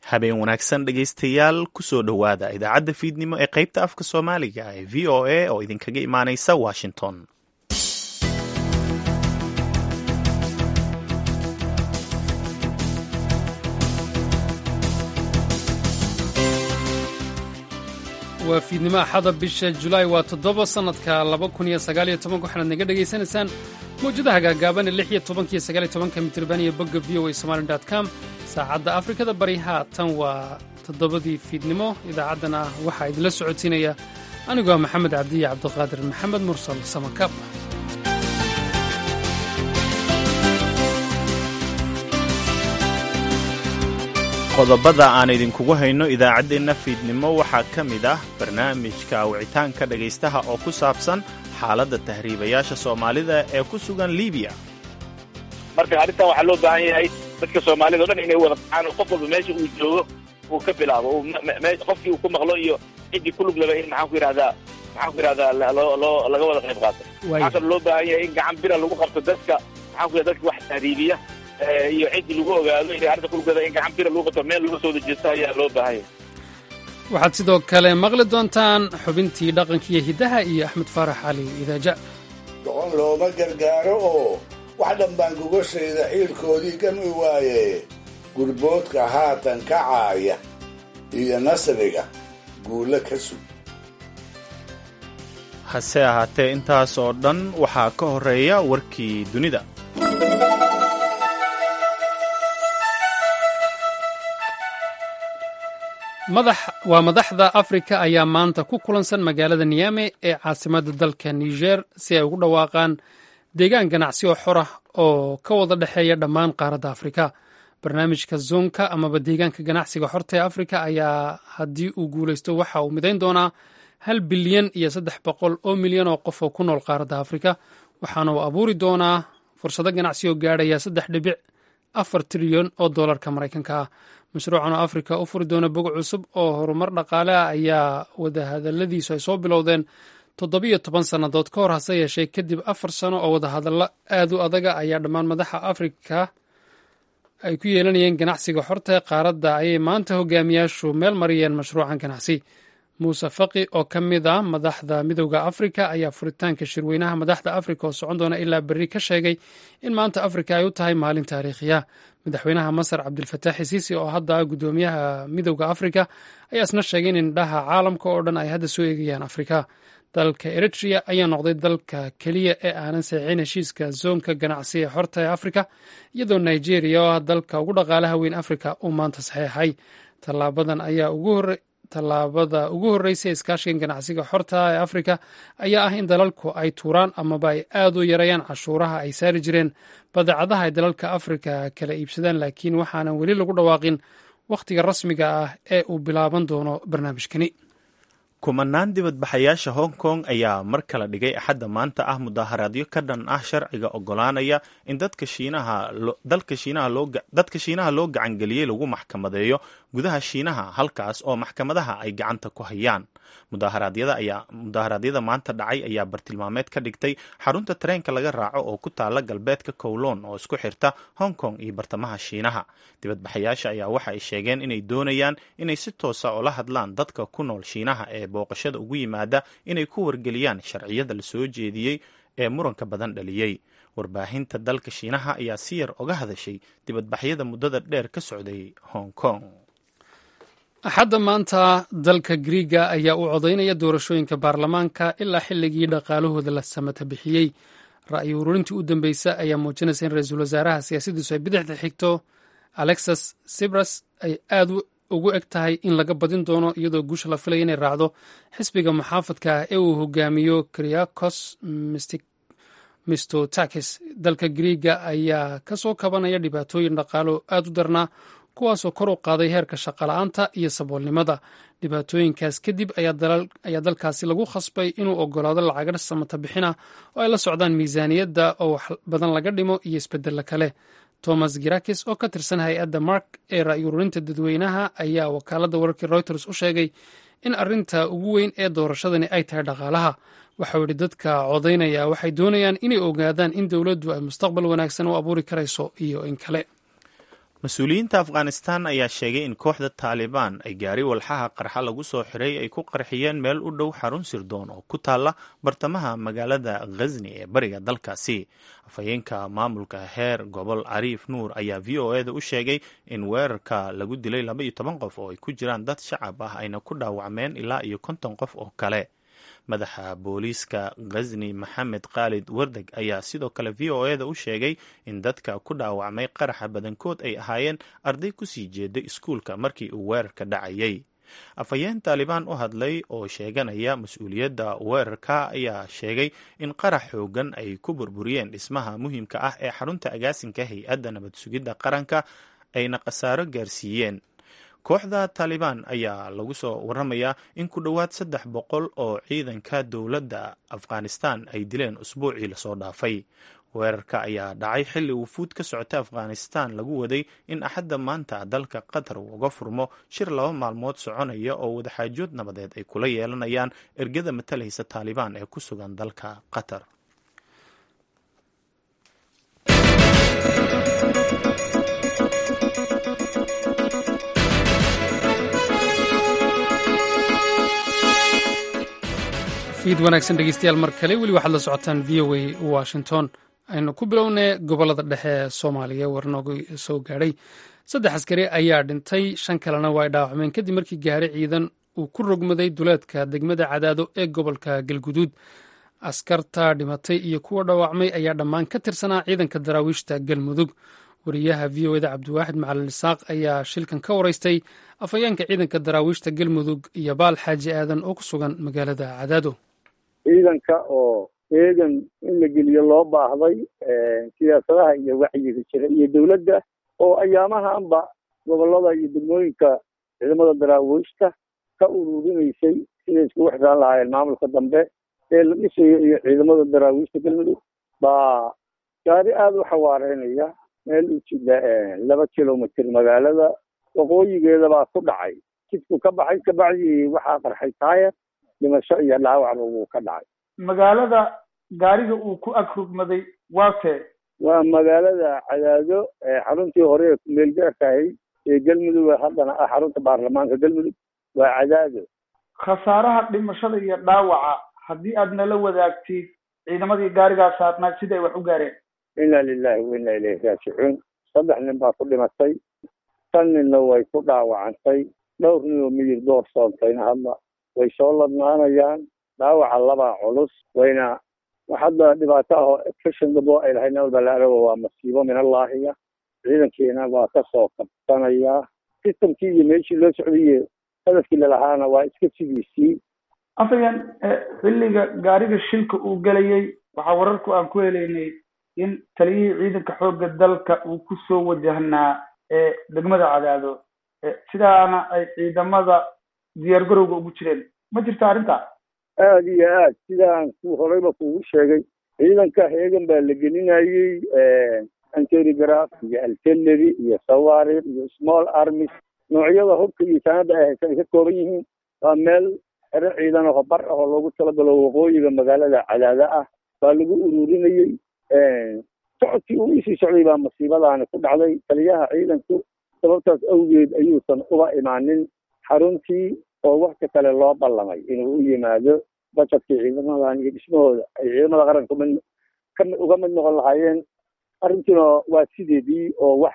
habeen wanaagsan dhegaystayaal kusoo dhowaada idaacadda fiidnimo ee qaybta afka soomaaliga ee v o a oo idinkaga imaanaysa washington waa fiidnimo axada bisha julaay waa toddoba sannadka laba kun iyo sagaal iyo tobanka waxaanaad naga dhegaysanaysaan mawjadaha gaagaaban ee lix iyo tobanka iyo sagaal iyo tobanka mitirban iyo bogga v o a somali dot com saacadda afrikada bari haatan waa toddobadii fiidnimo idaacaddana waxaa idinla socodsiinaya anigoo ah maxamed cabdiya cabdiqaadir maxamed mursal samakab qodobada aan idinkugu hayno idaacaddeenna fiidnimo waxaa ka mid ah barnaamijka wicitaanka dhegaystaha oo ku saabsan xaaladda tahriibayaasha soomaalida ee ku sugan libiya marka arrintan waxaa loo baahan yahay dadka soomaalida o dhan inay wada baxaan oo qof walba meesha uu joogo uu ka bilaabo qofkii uu ku maqlo iyo ciddii ku lug laba in maxaan ku yidhahdaa maxaan ku yidhahdaa loo laga wada qayb qaato waxaa kaloo loo baahan yahay in gacan bira lagu qabto dadka maxaan ku yidhahda dadka wax tahriibiya iyo ciddii lagu ogaado inay arrinta kulugada in gacan bira lagu qabto meel laga soo dejeesto ayaa loo baahan yahay waxaad sidoo kale maqli doontaan xubintii dhaqanka iyo hiddaha iyo axmed faarax cali idaaja doqon looma gargaaro oo wax dhanbaan gogashayda xiilkoodii gami waaye gurboodka haatan ka caaya iyo nasriga guulo ka sug hase ahaatee intaas oo dhan waxaa ka horreeya warkii dunida waa madaxda afrika ayaa maanta ku kulansan magaalada niyame ee caasimadda dalka niger si ay ugu dhawaaqaan deegaan ganacsi oo xor ah oo ka wada dhexeeya dhammaan qaaradda afrika barnaamijka zonka amaba deegaanka ganacsiga xorta ee afrika ayaa haddii uu guulaysto waxa uu midayn doonaa hal bilyan iyo saddex boqol oo milyan oo qof oo ku nool qaaradda afrika waxaana uu abuuri doonaa fursado ganacsi oo gaadhaya saddex dhibic afar trilyan oo doolarka maraykanka ah mashruucan oo afrika u furi doona bog cusub oo horumar dhaqaale ah ayaa wadahadaladiisu ay soo bilowdeen toddobiyo toban sannadood ka hor hase yeeshee kadib afar sano oo wadahadallo aad u adaga ayaa dhammaan madaxa afrika ay ku yeelanayeen ganacsiga xorta ee qaaradda ayay maanta hogaamiyaashu meel mariyeen mashruucan ganacsi muuse faqi oo ka mid ah madaxda midowda afrika ayaa furitaanka shirweynaha madaxda afrika oo socon doona ilaa berri ka sheegay in maanta afrika ay u tahay maalin taariikhiya madaxweynaha masar cabdilfataax isiisi oo hadda ah guddoomiyaha midowda afrika ayaa isna sheegay in indhaha caalamka oo dhan ay hadda soo eegayaan afrika dalka eritrea ayaa noqday dalka keliya ee aanan saxiixin heshiiska zoonka ganacsi ee xorta ee afrika iyadoo nigeria oo ah dalka ugu dhaqaalaha weyn afrika uu maanta saxeexay tallaabadan ayaa ugu hore tallaabada ugu horreysay iskaashigan ganacsiga xorta ee afrika ayaa ah in dalalku ay tuuraan amaba ay aad u yareeyaan cashuuraha ay saari jireen badeecadaha ay dalalka afrika kala iibsadaan laakiin waxaanan weli lagu dhawaaqin wakhtiga rasmiga ah ee uu bilaaban doono barnaamijkani kumanaan dibadbaxayaasha hong kong ayaa mar kale dhigay axadda maanta ah mudaharaadyo ka dhan ah sharciga ogolaanaya in dadka shiinaha loo gacangeliyey lagu maxkamadeeyo gudaha shiinaha halkaas oo maxkamadaha ay gacanta ku hayaan mudaharaadyada maanta dhacay ayaa bartilmaameed ka dhigtay xarunta tareenka laga raaco oo ku taala galbeedka kowloon oo isku xirta hong kong iyo bartamaha shiinaha dibadbaxayaasha ayaa waxa ay sheegeen inay doonayaan inay si toosa ula hadlaan dadka ku nool shiinaha ee booqashada ugu yimaada inay ku wargeliyaan sharciyada la soo jeediyey ee muranka badan dhaliyey warbaahinta dalka shiinaha ayaa si yar oga hadashay dibadbaxyada muddada dheer ka socday hong kong axadda maanta dalka griiga ayaa u codaynaya doorashooyinka baarlamaanka ilaa xilligii dhaqaalahooda la samata bixiyey ra'yi ururintii u dambeysa ayaa muujinaysa in ra-iisul wasaaraha siyaasadiisu ay bidixda xigto alexas sibras ay aad ugu eg tahay in laga badin doono iyadoo guusha la filaya inay raacdo xisbiga muxaafadka ah ee uu hogaamiyo kriakos mistotakis dalka griiga ayaa ka soo kabanaya dhibaatooyin dhaqaalo aad u darnaa kuwaasoo kor u qaaday heerka shaqala-aanta iyo saboolnimada dhibaatooyinkaas kadib ayaa dalkaasi lagu khasbay inuu ogolaado lacaga samata bixina oo ay la socdaan miisaaniyadda oo wax badan laga dhimo iyo isbedella kale thomas girakis oo ka tirsan hay-adda mark ee ra'yi ururinta dadweynaha ayaa wakaaladda wararkii reuters u sheegay in arrinta ugu weyn ee doorashadani ay tahay dhaqaalaha waxau yidhi dadka codaynaya waxay doonayaan inay ogaadaan in dowladdu ay mustaqbal wanaagsan u abuuri karayso iyo in kale mas-uuliyiinta afghanistan ayaa sheegay in kooxda taalibaan ay gaari walxaha qarxa lagu soo xiray ay ku qarxiyeen meel u dhow xarun sirdoon oo ku taalla bartamaha magaalada khazni ee bariga dalkaasi afhayeenka maamulka heer gobol cariif nuur ayaa v o eda u sheegay in weerarka lagu dilay laba iyo toban qof oo ay ku jiraan dad shacab ah ayna ku dhaawacmeen ilaa iyo konton qof oo kale madaxa booliiska khazni maxamed khaalid wardeg ayaa sidoo kale v o eda u sheegay in dadka ku dhaawacmay qaraxa badankood ay ahaayeen arday kusii jeeday iskuulka markii uu weerarka dhacayay afhayeen taalibaan u hadlay oo sheeganaya mas-uuliyadda weerarka ayaa sheegay in qarax xoogan ay ku burburiyeen dhismaha muhiimka ah ee xarunta agaasinka hay-adda nabad sugidda qaranka ayna khasaaro gaarsiiyeen kooxda taalibaan ayaa lagu soo waramayaa in ku dhowaad saddex boqol oo ciidanka dowladda afghanistan ay dileen usbuucii lasoo dhaafay weerarka ayaa dhacay xilli uu fuud ka socota afghanistan lagu waday in axadda maanta dalka qatar uu uga furmo shir laba maalmood soconaya oo wadaxaajood nabadeed ay kula yeelanayaan ergada matalaysa taalibaan ee ku sugan dalka qatar fiid wanaagsan dhegeystayaal mar kale weli waxaad la socotaan v o a washington aynu ku bilownay gobolada dhexe ee soomaaliya war nooga soo gaadhay saddex askari ayaa dhintay shan kalena waa ay dhaawacmeen kadib markii gaari ciidan uu ku rogmaday duleedka degmada cadaado ee gobolka galguduud askarta dhimatay iyo kuwa dhaawacmay ayaa dhammaan ka tirsanaa ciidanka daraawiishta galmudug wariyaha v o eda cabdiwaaxid macalin isaaq ayaa shilkan ka waraystay afhayeenka ciidanka daraawiishta galmudug iyo baal xaaji aadan oo ku sugan magaalada cadaado ciidanka oo eegan in la geliyo loo baahday siyaasadaha iyo wacyiga jira iyo dowladda oo ayaamahanba gobolada iyo degmooyinka ciidamada daraawiishta ka ururinaysay siday iskugu xiraan lahaayeen maamulka dambe ee la dhisayo iyo ciidamada daraawiishta galmudug baa gaari aada u xawaareynaya meel u jida laba kilomitr magaalada waqooyigeeda baa ku dhacay jidku ka baxay kabacdii waxaa qarxay taayar dhimasho iyo dhaawacba wuu ka dhacay magaalada gaariga uu ku ag rugmaday waa tee waa magaalada cadaado xaruntii hore ee kumeelgaarka ahayd ee galmudug haddana ah xarunta baarlamaanka galmudug waa cadaado khasaaraha dhimashada iyo dhaawaca haddii aad nala wadaagtid ciidamadii gaarigaa saarnaa sida ay wax u gaareen inna lilahi wa inna ilayhi raajicuun saddex nin baa ku dhimatay shan ninna way ku dhaawacantay dhowr nin oo miyir door soontayna hadda way soo ladnaanayaan dhaawaca labaa culus wayna hadda dhibaato ah oo fashan dabo ay lahayd nabad balaarago waa masiibo min allaahiya ciidankiina waa ka soo kabsanayaa sistamkii iyo meeshii loo socdaiyo hadafkii lalahaana waa iska sidiisii afayaan xilliga gaariga shilka uu gelayay waxaa wararku aan ku helaynay in taliyihii ciidanka xoogga dalka uu ku soo wajahnaa degmada cadaado sidaana ay ciidamada diyaar garowga ugu jireen ma jirta arrintaa aada iyo aad sidaan ku horeyba kuugu sheegay ciidanka heegan baa la gelinayey anterigraf iyo altellery iyo sawarir iyo small armies noocyada hubka iyo sanada ay haysan ay ka kooban yihiin waa meel xero ciidan oo bar ah oo loogu talagalo waqooyiga magaalada cadaada ah baa lagu ururinayey socodkii uu isii socday baa masiibadaani ku dhacday taliyaha ciidanku sababtaas awgeed ayuusan uba imaanin xaruntii oo wakti kale loo ballamay inuu u yimaado bajetkii ciidamadan iyo dhismahooda ay ciidamada qaranka mid ka uga mid noqon lahaayeen arrintiina waa sideedii oo wax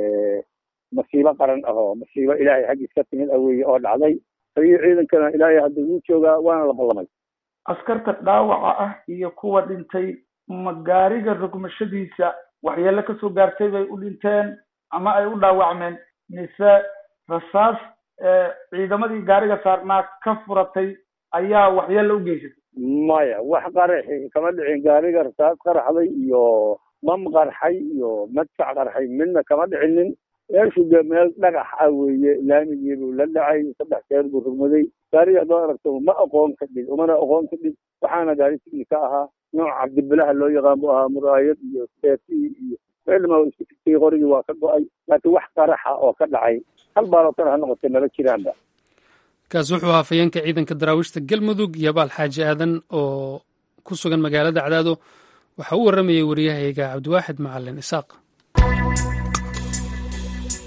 masiibo qaran ah oo masiibo ilaahay xaggiis ka timid aweeye oo dhacday taliyii ciidankana ilaahay hadda wuu joogaa waana la ballamay askarta dhaawaca ah iyo kuwa dhintay ma gaariga rogmashadiisa waxyeelo kasoo gaartay bay u dhinteen ama ay u dhaawacmeen mise rasaas ciidamadii gaariga saarnaa ka furatay ayaa waxyeelo u geysatay maya wax qaraxi kama dhicin gaariga rasaas qaraxday iyo mam qarxay iyo madfac qarxay midna kama dhicinin meeshu de meel dhagax ah weeye laamigii buu la dhacay saddex jeer buu rugmaday gaariga haddaad aragto ma aqoon ka dhig umana aqoon ka dhig waxaana gaari signi ka ahaa nooc cabdibilaha loo yaqaan buu ahaa muraayad iyo seetii iyo meelma isku tigtay qorigii waa ka go-ay laakiin wax qaraxa oo ka dhacay hal baalotan ha noqotay mala jiraanba kaasi wuxuu ahaa afhayeenka ciidanka daraawiishta galmudug iyo baal xaaji aadan oo ku sugan magaalada cadaado waxa u warramayay wariyahayga cabdiwaaxid macalin isaaq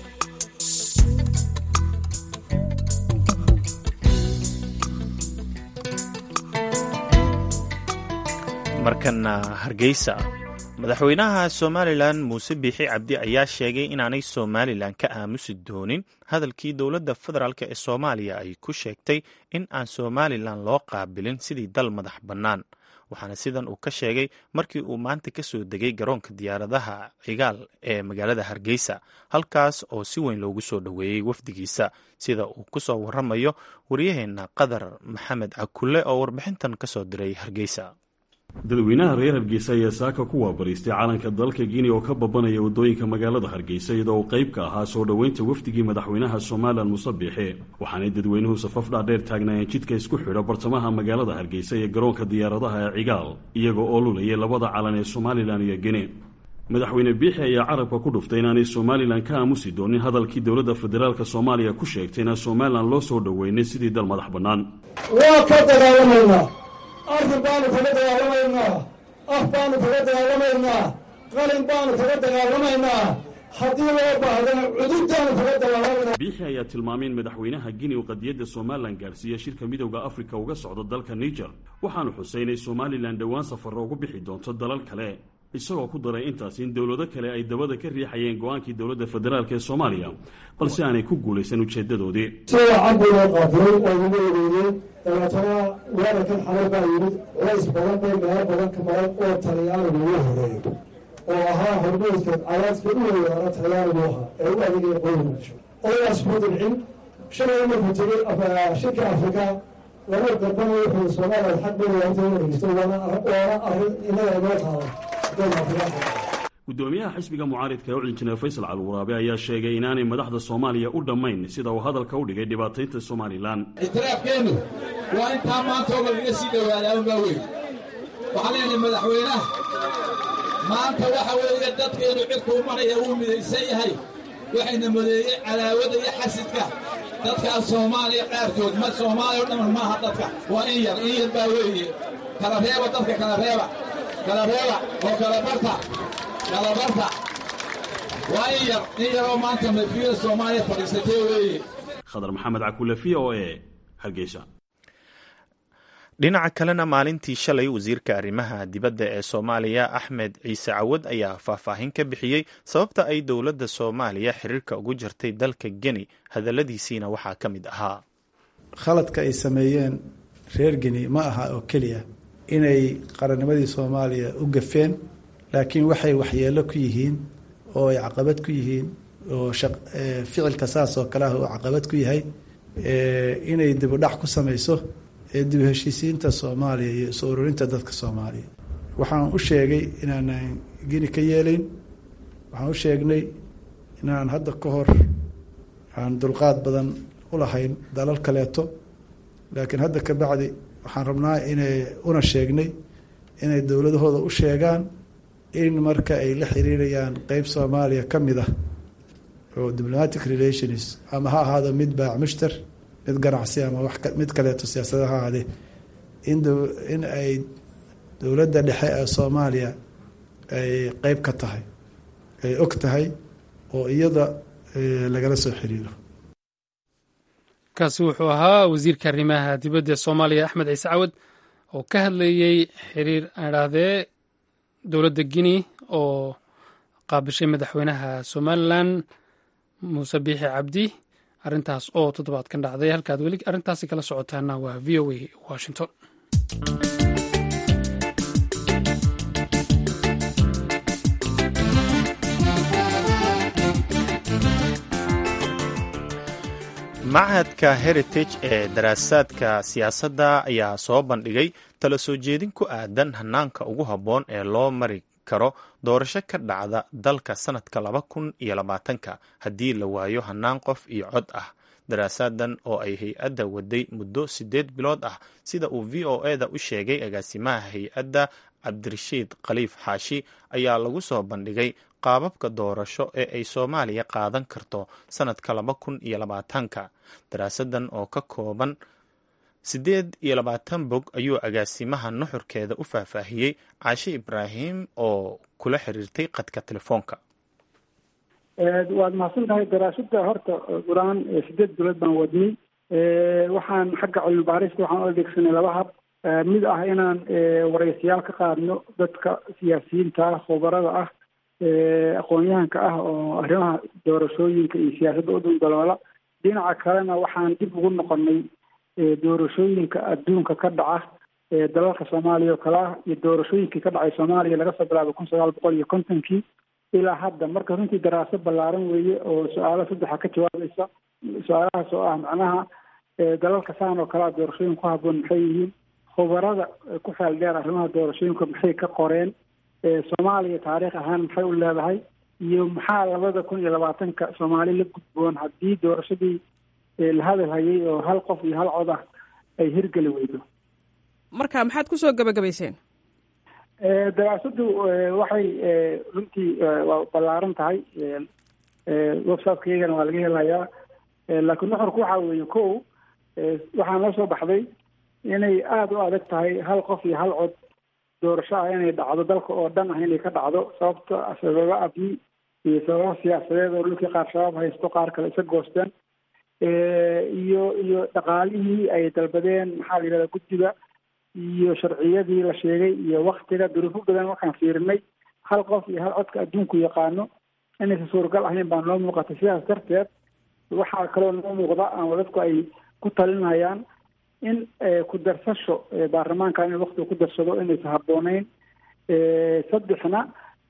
markana hargeysa madaxweynaha somalilan muuse biixi cabdi ayaa sheegay inaanay somalilan ka aamusi doonin hadalkii dowladda federaalk ee soomaaliya ay ku sheegtay in aan somalilan loo qaabilin sidii dal madax bannaan waxaana sidan uu ka sheegay markii uu maanta ka soo degay garoonka diyaaradaha cigaal ee magaalada hargeysa halkaas oo si weyn loogu soo dhoweeyey wafdigiisa sida uu ku soo waramayo waryaheena qadar maxamed cakulle oo warbixintan ka soo diray hargeysa dadweynaha reer hargeysa ayaa saaka ku waabariistay calanka dalka guinea oo ka babanaya waddooyinka magaalada hargeysa iyadoo uu qayb ka ahaa soo dhoweynta wafdigii madaxweynaha somalilan muuse biixi waxaanay dadweynuhu safaf dhaadheer taagnaayeen jidka isku xidha bartamaha magaalada hargeysa iyo garoonka diyaaradaha ee cigaal iyagoo oo lulayay labada calan ee somalilan iyo guinea madaxweyne biixi ayaa carabka ku dhuftay inaanay somalilan ka aamusi doonin hadalkii dowladda federaalk soomaaliya ku sheegtay inaan somalilan loo soo dhoweynay sidii dal madax bannaan waa ka dagaalamaynaa arrin baanu kaga dagaalamaynaa af baanu kaga dagaalamaynaa qalin baanu kaga dagaalamaynaa haddii loo baahdana cudurdaanu kaga dagaalamaynaa biixi ayaa tilmaamay in madaxweynaha guinea uu qadiyadda somalilan gaarsiiya shirka midowda afrika uga socdo dalka niger waxaanu xusay inay somalilan dhowaan safarro ugu bixi doonto dalal kale isagoo ku daray intaas in dowlado kale ay dabada ka riixayeen go-aankii dowladda federaalk ee soomaaliya balse aanay ku guulaysan ujeedadoodii sida cabdi loo qaabilay oo lagu eedeeyey dabeetana weerarkan xalay baa yimid culays badan bay meelo badan ka maran oo talyaanigu ugu horeeyo oo ahaa hormuudka cadaadka u weeraara talyaanigu ahaa ee u adeegaya qoymuqdisho odayaas kuma dilcin shalay markuu tegey shirka afrika laba garbana wuxuu soomaaliya xaq bayanta in dhegeysto waana arrin inaga inoo taaban gudoomiyaha xisbiga mucaaridka ee u injineer faysal calwaraabe ayaa sheegay inaanay madaxda soomaaliya u dhammayn sida uu hadalka u dhigay dhibaataynta somalilan ictiraafkeennu waa intaa maanta oo lagaga sii dhowaadaa unbaa weyn waxaan leenahay madaxweynaha maanta waxa weeye dadkeenu cidku u maraya wuu midaysan yahay waxayna modeeyey cadaawada iyo xasidka dadkaa soomaaliya qaarkood ma soomaaliya o dhamman maaha dadka waa in yar in yar baa weeye kala reeba dadka kala reeba kala reeba oo kala barta kala barta waa in yar in yaroo maanta mafiyada soomaaliya fadhiisatay weeye khadar maxamed cakule v o e hargeysa dhinaca kalena maalintii shalay wasiirka arrimaha dibadda ee soomaaliya axmed ciise cawad ayaa faahfaahin ka bixiyey sababta ay dowladda soomaaliya xiriirka ugu jirtay dalka geni hadalladiisiina waxaa ka mid ahaa khaladka ay sameeyeen reer geni ma aha oo keliya inay qarannimadii soomaaliya u gafeen laakiin waxay waxyeelo ku yihiin oo ay caqabad ku yihiin oo ficilka saas oo kale ah uu caqabad ku yahay inay dibudhac ku samayso ee dib heshiisiinta soomaaliya iyo isu ururinta dadka soomaaliya waxaan u sheegay inaanan geni ka yeelayn waxaan u sheegnay inaan hadda ka hor aan dulqaad badan u lahayn dalal kaleeto laakiin hadda ka bacdi waxaan rabnaa inay una sheegnay inay dowladahooda u sheegaan in marka ay la xiriirayaan qeyb soomaaliya ka mid ah oo diplomatic relations ama ha ahaado mid baac mushtar mid ganacsi ama wax mid kaleeto siyaasada ha ahaadee in in ay dowladda dhexe ee soomaaliya ay qeyb ka tahay ay og tahay oo iyada lagala soo xiriiro kaasi wuxuu ahaa wasiirka arrimaha dibadda ee soomaaliya axmed ciise cawad oo ka hadlayey xiriir aan idhaahdee dowladda guinea oo qaabishay madaxweynaha somalilan muuse biixi cabdi arrintaas oo toddobaadkan dhacday halkaad weli arrintaasi kala socotaana waa v o a washington machadka heritage ee daraasaadka siyaasadda ayaa soo bandhigay tala soo jeedin ku aadan hanaanka ugu habboon ee loo mari karo doorasho ka dhacda dalka sanadka laba kun iyo labaatanka haddii la waayo hanaan qof iyo cod ah daraasadan oo ay hay-adda waday muddo siddeed bilood ah sida uu v o e da u sheegay agaasimaha hay-adda cabdirashiid khaliif xaashi ayaa lagu soo bandhigay qaababka doorasho ee ay soomaaliya qaadan karto sanadka laba kun iyo labaatanka daraasadan oo ka kooban siddeed iyo labaatan bog ayuu agaasimaha nuxurkeeda u faahfaahiyey caashe ibraahim oo kula xiriirtay qadka telefoonka waad mahadsan tahay daraasada horta gulaan sideed bilood baan wadnay waxaan xagga cilmi baarista waxaan u adeegsanay laba hab mid ah inaan waraysiyaal ka qaadno dadka siyaasiyiinta ah khubarada ah aqoon-yahanka ah oo arrimaha doorashooyinka iyo siyaasadda u dundaloola dhinaca kalena waxaan dib ugu noqonay doorashooyinka adduunka ka dhaca dalalka soomaaliya oo kale ah iyo doorashooyinkii ka dhacay soomaaliya laga soo bilaabo kun sagaal boqol iyo kontonkii ilaa hadda marka runtii daraasad ballaaran weeye oo su-aalo saddexa ka jawaabaysa su-aalahaas oo ah macnaha dalalka saan oo kale a doorashooyin ku habboon maxay yihiin khubarada ku xeel dheer arrimaha doorashooyinka maxay ka qoreen soomaaliya taariikh ahaan maxay u leedahay iyo maxaa labada kun iyo labaatanka soomaali la gudboon haddii doorashadii la hadal hayay oo hal qof iyo hal cod ah ay hirgeli weydo marka maxaad kusoo gabagabayseen daraasaddu waxay runtii waa ballaaran tahay websiteka-iyagana waa laga helayaa laakiin nuxurku waxa weeye ko waxaa noo soo baxday inay aada u adag tahay hal qof iyo hal cod doorasho ah inay dhacdo dalka oo dhan ah inay ka dhacdo sababto sababo abni iyo sababo siyaasadeed oo dhulkii qaar shabaab haysto qaar kale isa goosteen iyo iyo dhaqaalihii ay dalbadeen maxaa la yidhahda guddiga iyo sharciyadii la sheegay iyo waktiga duruufo badan waxaan fiirinay hal qof iyo hal codka adduunku yaqaano inaysan suuragal ahayn baa noo muuqatay sidaas darteed waxaa kaloo noo muuqda ama dadku ay ku talinayaan in ku darsasho baarlamaanka in waktiga ku darsado inaysan habbooneyn saddexna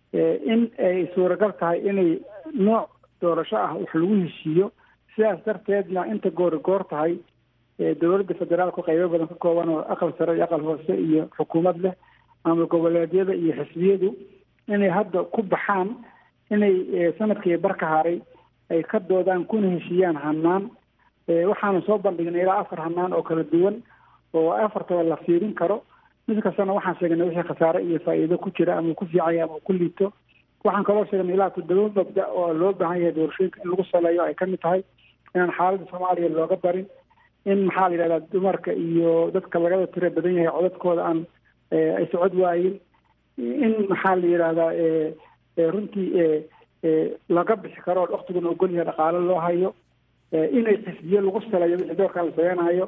in ay suuragal tahay inay nooc doorasho ah wax lagu heshiiyo sidaas darteedna inta goori goor tahay dowladda federaalku qaybo badan ka kooban oo aqal sare iyo aqal hoose iyo xukuumad leh ama goboleedyada iyo xisbiyadu inay hadda ku baxaan inay sanadkii bar ka haray ay ka doodaan kuna heshiiyaan hanaan waxaanu soo bandhignay ilaa afar hanaan oo kala duwan oo afartaba la fiirin karo mid kastana waxaan sheegnay wixii khasaare iyo faa'iido ku jira ama ku fiicanya ama ku liito waxaan kaloo sheegnay ilaa toddoba mabda oo loo baahan yahay doorashooyinka in lagu saleeyo ay kamid tahay inaan xaaladda soomaaliya looga barin in maxaa la yidhahdaa dumarka iyo dadka lagada tira badan yahay codadkooda aan ay socod waayin in maxaa la yidhahdaa runtii laga bixi karo oo waktiguna ogol yahay dhaqaalo loo hayo inay xisbiyo lagu saleeyo wixii doorkaa la sameynayo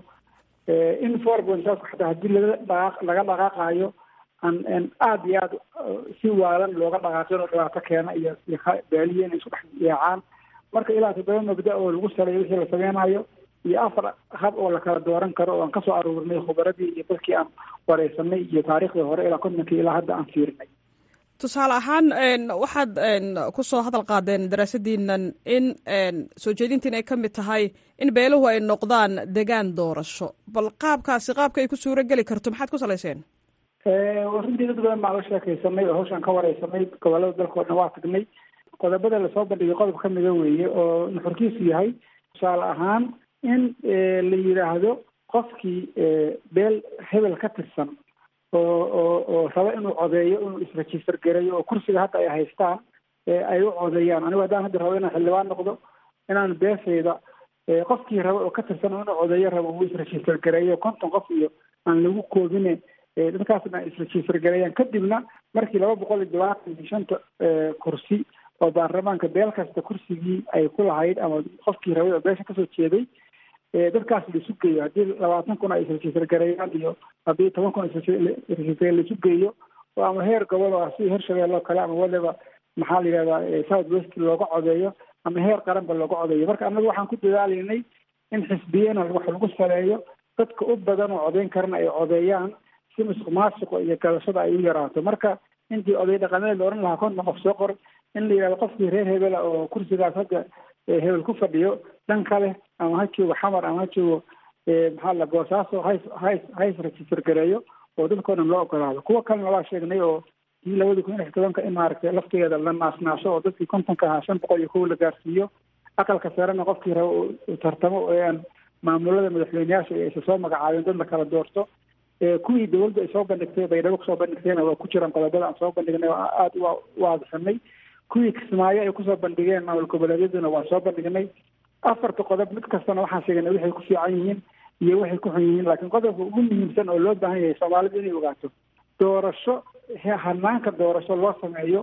in forbonsaasku xataa haddii laga dhaqaaq laga dhaqaaqayo aan aada iyo aada si waalan looga dhaqaaqin oo dhibaato keena iyo baaliye inay isku dhex yaacaan marka ilaa toddoba mabda oo lagu saleeyo wixii la sameynayo iyo afar hab oo la kala dooran karo oo aan kasoo aruurinay khubaradii iyo dadkii aan wareysanay iyo taariikhdii hore ilaa kontonkii ilaa hadda aan fiirinay tusaale ahaan waxaad kusoo hadal qaadeen daraasadiinan in soo jeedintiin ay ka mid tahay in beeluhu ay noqdaan degaan doorasho bal qaabkaasi qaabka ay ku suuro geli karto maxaad ku salayseen runtii dad badan baan la sheekaysanay oo hawshaan ka wareysanay gobolada dalka o dhan waa tagnay qodobada lasoo bandhigay qodob ka mida weeye oo nuxurkiisu yahay tusaale ahaan in la yidhaahdo qofkii beel hebel ka tirsan oo oo oo raba inuu codeeyo inuu isregister gareeyo oo kursiga hadda ay haystaan ay u codeeyaan anigu haddaan hadda rabo inaan xildhibaan noqdo inaan beesayda qofkii raba oo ka tirsan inuu codeeyo rabo uu isregister gareeyo konton qof iyo aan lagu koobine dadkaasna ay isregister gareeyaan kadibna markii laba boqol iyo labaatan iyo shanta kursi oo baarlamaanka beel kasta kursigii ay ku lahayd ama qofkii rabay oo beesha kasoo jeeday dadkaas laisu geeyo haddii labaatan kun ay isregister gareeyaan iyo haddii toban kun isregister laisu geeyo oo ama heer gobol oo sida hirshabelle oo kale ama waliba maxaa la yidhahdaa south west looga codeeyo ama heer qaranba looga codeeyo marka annaga waxaan ku dadaalaynay in xisbiyana wax lagu saleeyo dadka u badan oo codeyn karana ay codeeyaan si musuq maasuqa iyo gadashada ay u yaraato marka intii oday dhaqameed la odhan lahaa konton qof soo qor in la yidhahdo qofkii reer hebela oo kursigaas hadda hebel ku fadhiyo dhan kale ama ha joogo xamar ama ha joogo maxaa la boosaaso hays hays hays register gareeyo oo dadkao dhan loo ogolaado kuwa kalena waa sheegnay oo kii labada kun iyo lix tobanka in maaragtay laftigeeda la naasnaasho oo dadkii kontonka ahaa shan boqol iyo kow la gaarsiiyo aqalka sarena qofkii raba uu tartamo oo aan maamulada madaxweyneyaasha aysa soo magacaabeen dad la kala doorto kuwii dawladdu ay soo bandhigtay baydhabo kusoo bandhigtayna waa ku jiraan qodobada aan soo bandhignay oo aada u waadixinay kuwii kismaayo ay kusoo bandhigeen maamul goboleedyaduna waa soo bandhignay afarta qodob mid kastana waxaan sheegnay waxay ku fiican yihiin iyo waxay ku xun yihiin laakiin qodobka ugu muhiimsan oo loo baahan yahay soomaalidu inay ogaato doorasho hanaanka doorasho loo sameeyo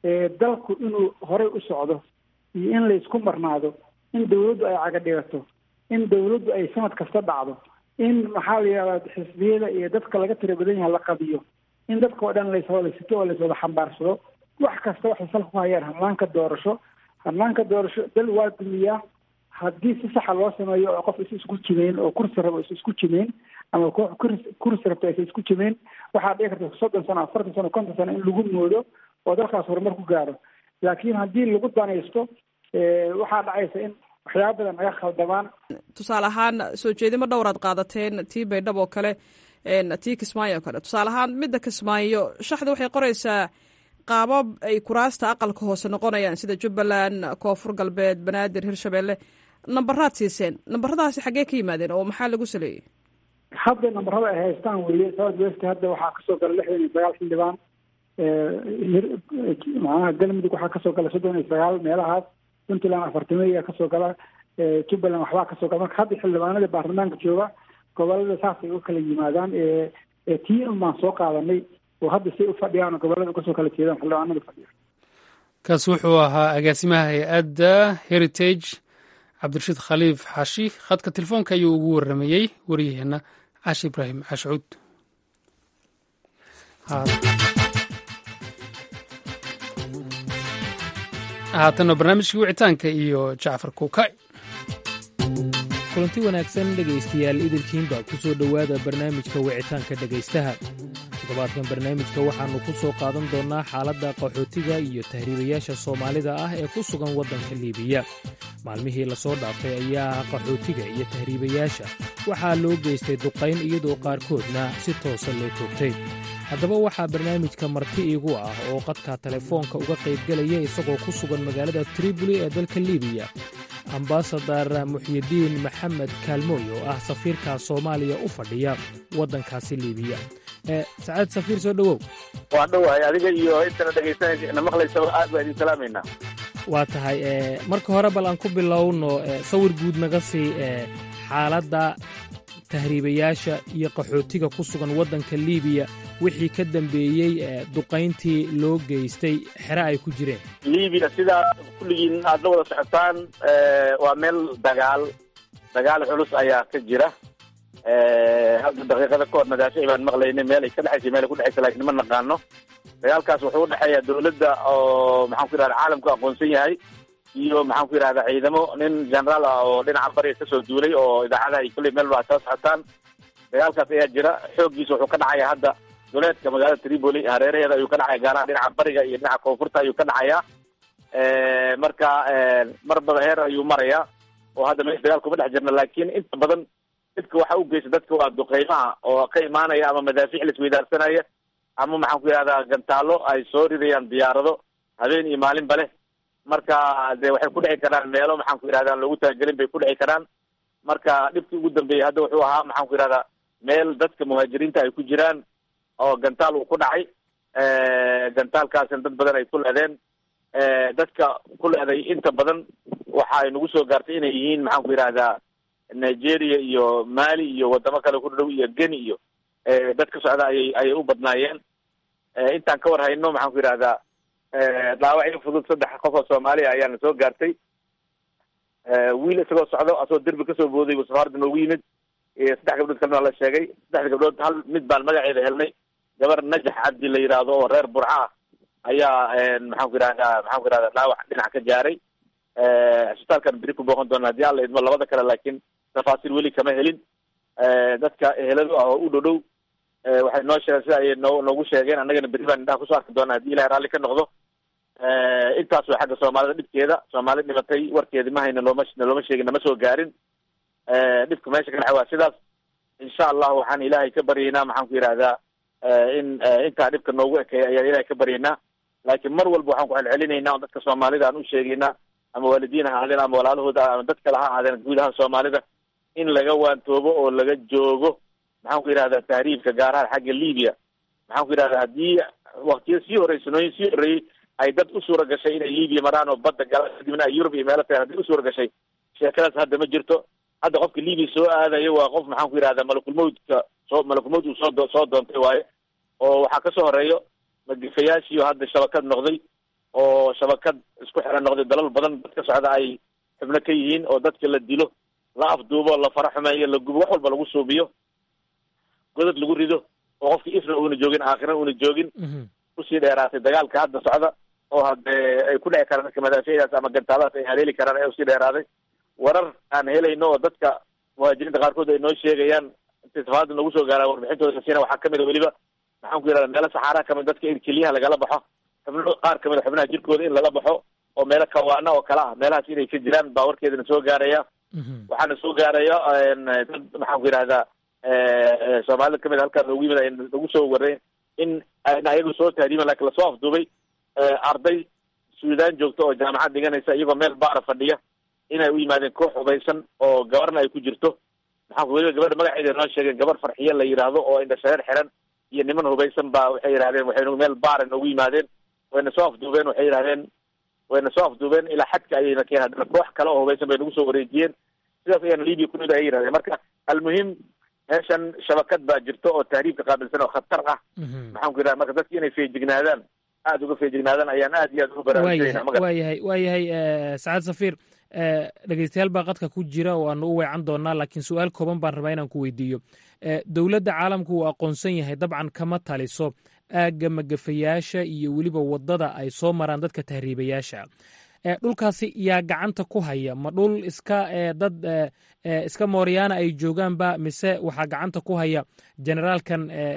dalku inuu horey u socdo iyo in laysku marnaado in dawladdu ay caga dhigato in dawladdu ay sanad kasta dhacdo in maxaa la yidhahdaa xisbiyada iyo dadka laga tira badan yahay la qadiyo in dadka oo dhan layswada sito oo layswada xambaarsado wax kasta waxay salka ku hayaan hanaanka doorasho hanaanka doorasho dal waa dumiyaa haddii si saxa loo sameeyo oo qof is isku jimeyn oo kursi rabo is isku jimeyn ama koox kursi kursi rabto is isku jimeyn waxaa dhici karta soddon sano afartan sano konton sano in lagu moodo oo dalkaas horumar ku gaaro laakiin haddii lagu danaysto waxaa dhacaysa in waxyaaba badan naga khaldamaan tusaale ahaan soo jeedimo dhowraad qaadateen tii baydhab oo kale tii kismaayo oo kale tusaale ahaan midda kismaayo shaxda waxay qoraysaa qaabab ay kuraasta aqalka hoose noqonayaan sida jubbaland koonfur galbeed banaadir hirshabelle nambaraad siiseen nambaradaasi xaggee ka yimaadeen oo maxaa lagu saleeyey hadda nambarada ay haystaan weye south west hadda waxaa kasoo gala lixdan iyo sagaal xildhibaan macnaha galmudug waxaa kasoo gala soddon iyo sagaal meelahaas puntland afartimo ayaa kasoo gala jubbaland waxbaa kasoo gala marka hadda xildhibaanada baarlamaanka jooga gobolada saasay u kala yimaadaan tii un baan soo qaadanay oo hadda say u fadhiyaan gobolada kasoo kala jeedaan xildhibaanada fadhiya kaas wuxuu ahaa agaasimaha hay-adda heritage cabdirashiid khaliif xashi khadka telefoonka ayuu ugu waramayey waryaheena cashi ibraahim cashuud haatanna barnaamijkii wicitaanka iyo jacfar kuukay kulanti wanaagsan dhegaystayaal idilkiinba ku soo dhowaada barnaamijka wicitaanka dhegaystaha toddobaadkan barnaamijka waxaannu ku soo qaadan doonnaa xaaladda qaxootiga iyo tahriibayaasha soomaalida ah ee ku sugan waddanka liibiya maalmihii lasoo dhaafay ayaa qaxootiga iyo tahriibayaasha waxaa loo geystay duqayn iyadoo qaarkoodna si toosa loo toogtay haddaba waxaa barnaamijka marti iigu ah oo qadka telefoonka uga qaybgelaya isagoo ku sugan magaalada triboli ee dalka liibiya ambasadar muxyidiin maxamed kaalmooy oo ah safiirka soomaaliya u fadhiya waddankaasi liibiya sacaad safiir soo dhowow waan dhowahay adiga iyo intana dhegaysanaysa na maqlaysaba aad baa idin salaamaynaa waa tahay marka hore bal aan ku bilowno sawir guud naga sii xaaladda tahriibayaasha iyo qaxootiga ku sugan waddanka liibiya wixii ka dambeeyey duqayntii loo geystay xere ay ku jireen libiya sidaa kulligiin aad la wada socotaan waa meel dagaal dagaal culus ayaa ka jira hadda daqiiqada ka hor madaafici baan maqlaynay meel ay ka dhexaysa meel ay ku dhexaysa laakiin ma naqaano dagaalkaas wuxuu udhexeeya dawladda oo maxaan ku yidhahda caalamku aqoonsan yahay iyo maxaan ku yidhahda ciidamo nin generaal ah oo dhinaca bariga kasoo duulay oo idaacadaha ay kulley meel baa kala socotaan dagaalkaas ayaa jira xooggiisa wuxuu ka dhacaya hadda duleedka magaalada tripoli hareeraheeda ayuu ka dhacaya gaaraha dhinaca bariga iyo dhinaca koonfurta ayuu ka dhacaya marka mar bada heer ayuu maraya oo hadda meesha dagaalka uma dhex jirna laakiin inta badan dadka waxa u geysta dadka waa duqeymaha oo ka imaanaya ama madaafiic laisweydaarsanaya ama maxaan ku yidhahdaa gantaalo ay soo ridayaan diyaarado habeen iyo maalinba leh marka de waxay ku dhici karaan meelo maxaan ku yidhahda aan loogu talagelin bay ku dhici karaan marka dhibkii ugu dambeeyey hadda wuxuu ahaa maxaan ku yidhahdaa meel dadka muhaajiriinta ay ku jiraan oo gantaal uu ku dhacay gantaalkaasina dad badan ay ku leedeen dadka ku leeday inta badan waxa ay nagu soo gaartay inay yihiin maxaan ku yidhahdaa nigeria iyo mali iyo wadamo kale ku dhow iyo geni iyo dad ka socda ayay ayay u badnaayeen intaan ka war hayno maxaan ku yidhahdaa dhaawacyo fudud saddex qof oo soomaaliya ayaana soo gaartay wiil isagoo socdo asagoo derbi kasoo booday buu safaarada noogu yimid saddex gabdhood kalena waa la sheegay saddexda gabdhood hal mid baan magaceeda helnay gabar najax cabdi la yidhaahdo oo reer burca ah ayaa maxaan ku yidhahdaa maxaan ku yidhahdaa dhaawac dhinac ka gaaray cisbitaalkan beri ku booqan doona haddii alla idmo labada kale laakiin tafaasiil weli kama helin dadka eheladu ah oo u dhow dhow waxay noo sheegeen sida ay noo noogu sheegeen annagana berri baan indhaha kusoo arki doonaa haddii ilahay raalli ka noqdo intaas way xagga soomaalida dhibkeeda soomaali dhimatay warkeedi ma hayna looma looma sheegin nama soo gaarin dhibka meesha ka dhaxa waa sidaas insha allahu waxaan ilaahay ka baryaynaa maxaan ku yidhahdaa in intaa dhibka noogu ekeeya ayaan ilaahay ka baryaynaa laakiin mar walba waxaan ku celcelinaynaa oo dadka soomaalida aan u sheegaynaa ama waalidiin ha ahaadeen ama walaalahooda ama dad kale ha ahaadeen guud ahaan soomaalida in laga waantoobo oo laga joogo maxaan ku yidhahdaa tahriibka gaar ahaan xagga libiya maxaan ku yidhahdaa haddii waktiyo sii horrey sanooyin sii horreeyey ay dad u suura gashay inay libiya maraan oo badda galaan kadibna ay yurub iyo meelo tagaan haddii u suura gashay sheekadaas hadda ma jirto hadda qofka libiya soo aadayo waa qof maxaan ku yidhahdaa malakulmawdka soo malakulmawd uu soo do soo doontay waaye oo waxaa kasoo horeeyo magifayaashiio hadda shabakad noqday oo shabakad isku xiran noqday dalal badan dad ka socda ay xubno ka yihiin oo dadka la dilo la afduubo la fara xumeeyo la gubo wax walba lagu suubiyo godad lagu rido oo qofkii ifna uuna joogin aakhirana uuna joogin usii dheeraatay dagaalka hadda socda oo hadee ay ku dhici karaan dadka madaafiicdaas ama gantaadaas ay haleeli karaan ee usii dheeraaday warar aan helayno oo dadka muhaajiriinta qaarkood ay noo sheegayaan intay safaarada nagu soo gaaraan warbixintooda kasiina waxaa kamid a weliba maxaan ku yidhahda meelo saxaaraha kamid dadka in keliyaha lagala baxo xubno qaar kamid a xubnaha jirkooda in lala baxo oo meelo kawaana oo kale ah meelahaas inay ka jiraan baa warkeedana soo gaaraya waxaana soo gaaraya dad maxaan ku yidhahdaa soomaalida kamid a halkaa noogu yimid ay nagu soo wareen in ayna ayagu soo tahriiban lakin lasoo afduubay arday suudaan joogta oo jaamacad dhiganaysa iyagoo meel baara fadhiya inay u yimaadeen koox hubaysan oo gabarna ay ku jirto maxaa weliba gabadha magaceeda noo sheegeen gabar farxiye la yidhaahdo oo indhashareer xiran iyo niman hubaysan baa waxay yidhahdeen waxay meel baara noogu yimaadeen wayna soo afduubeen waxay yidhahdeen wayna soo afduubeen ilaa xadka ayayna keen haddana koox kale oo hubaysan bay nagu soo wareejiyeen sidaas ayaana libiya ku mid ay yidhahdeen marka almuhim meeshan shabakad baa jirto oo tahriibka qaabilsan oo khatar ah maxaan ku yidhahda marka dadki inay feejignaadaan aada uga feejignaadaan ayaan aad iyo aad uga baraarujinayna waa yahay waa yahay sacaad safiir dhegeystayaal baa qadka ku jira oo aanu u weecan doonaa laakiin su-aal kooban baan rabaa inaan ku weydiiyo dowladda caalamku uu aqoonsan yahay dabcan kama taliso aagga magafayaasha iyo weliba waddada ay soo maraan dadka tahriibayaasha dhulkaasi yaa gacanta ku haya ma dhul iska dad iska mooryaana ay joogaanba mise waxaa gacanta ku haya generaalkan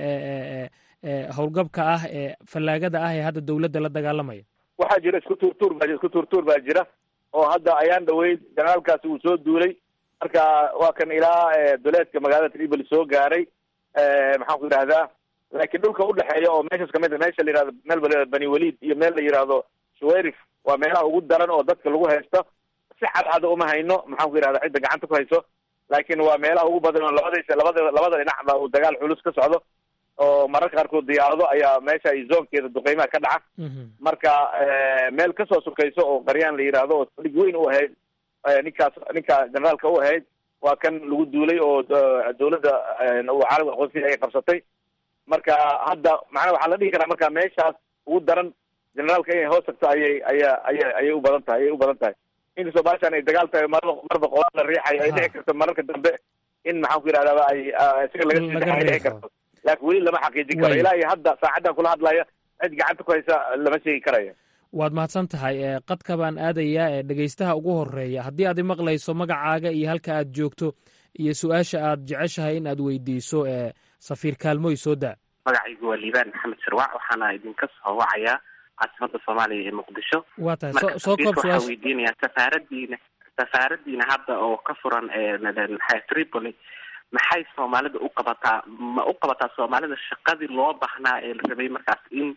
howlgabka ah ee fallaagada ah ee hadda dowladda la dagaalamaya waxaa jira isku tuurtuur baa isku tuurtuur baa jira oo hadda ayaan dhaweyd generaalkaasi uu soo duulay marka waa kan ilaa duleedka magaalada tripoli soo gaaray maxaan ku yidhahdaa laakiin dhulka udhexeeya oo meeshas kamid a meesha la yihahdo meel ba bani walid iyo meel la yihahdo shuwayrif waa meelaha ugu daran oo dadka lagu haysto si cadcada uma hayno maxaan ku yidhahda cidda gacanta ku hayso laakiin waa meelaha ugu badan oo labadaysa labada labada dhinacba uu dagaal culus ka socdo oo mararka qaarkood diyaarado ayaa meesha ay zoonkeeda duqeymaha ka dhaca marka meel kasoo sukayso oo qaryaan la yidhaahdo oo saldhig weyn u ahayd ninkaas ninka generaalka u ahayd waa kan lagu duulay oo dowladda uu caalamka aqoonsiya ay qabsatay marka hadda macnaa waxaa la dhihi karaa marka meeshaas ugu daran generaalka inay hoos tagto ayay aya aya ayay u badan tahay ayay u badan tahay inkastoo baashaan ay dagaal tahay mar marba qola la riixayo ay dhici karto mararka dambe in maxaan ku yidhahdaa ay isaga laga sii ay dhici karto laakiin weli lama xaqiijin karo ilaa iyo hadda saacaddan kula hadlaya cid gacanta ku haysa lama sheegi karaya waad mahadsan tahay qadka baan aadayaa ee dhegeystaha ugu horeeya haddii aad imaqlayso magacaaga iyo halka aad joogto iyo su-aasha aad jeceshahay in aad weydiiso safiir kaalmoy soo daa magacaygu waa liibaan maxamed sharwac waxaana idinka soo wacayaa caasimada soomaaliya ee muqdisho waa tahay marka soo koob waxaa su-aasha weydiinayaa safaaradiina safaaradiina hadda oo ka furan maxay tripoli maxay soomaalida u qabataa ma u qabataa soomaalida shaqadii loo baahnaa ee la rabay markaas in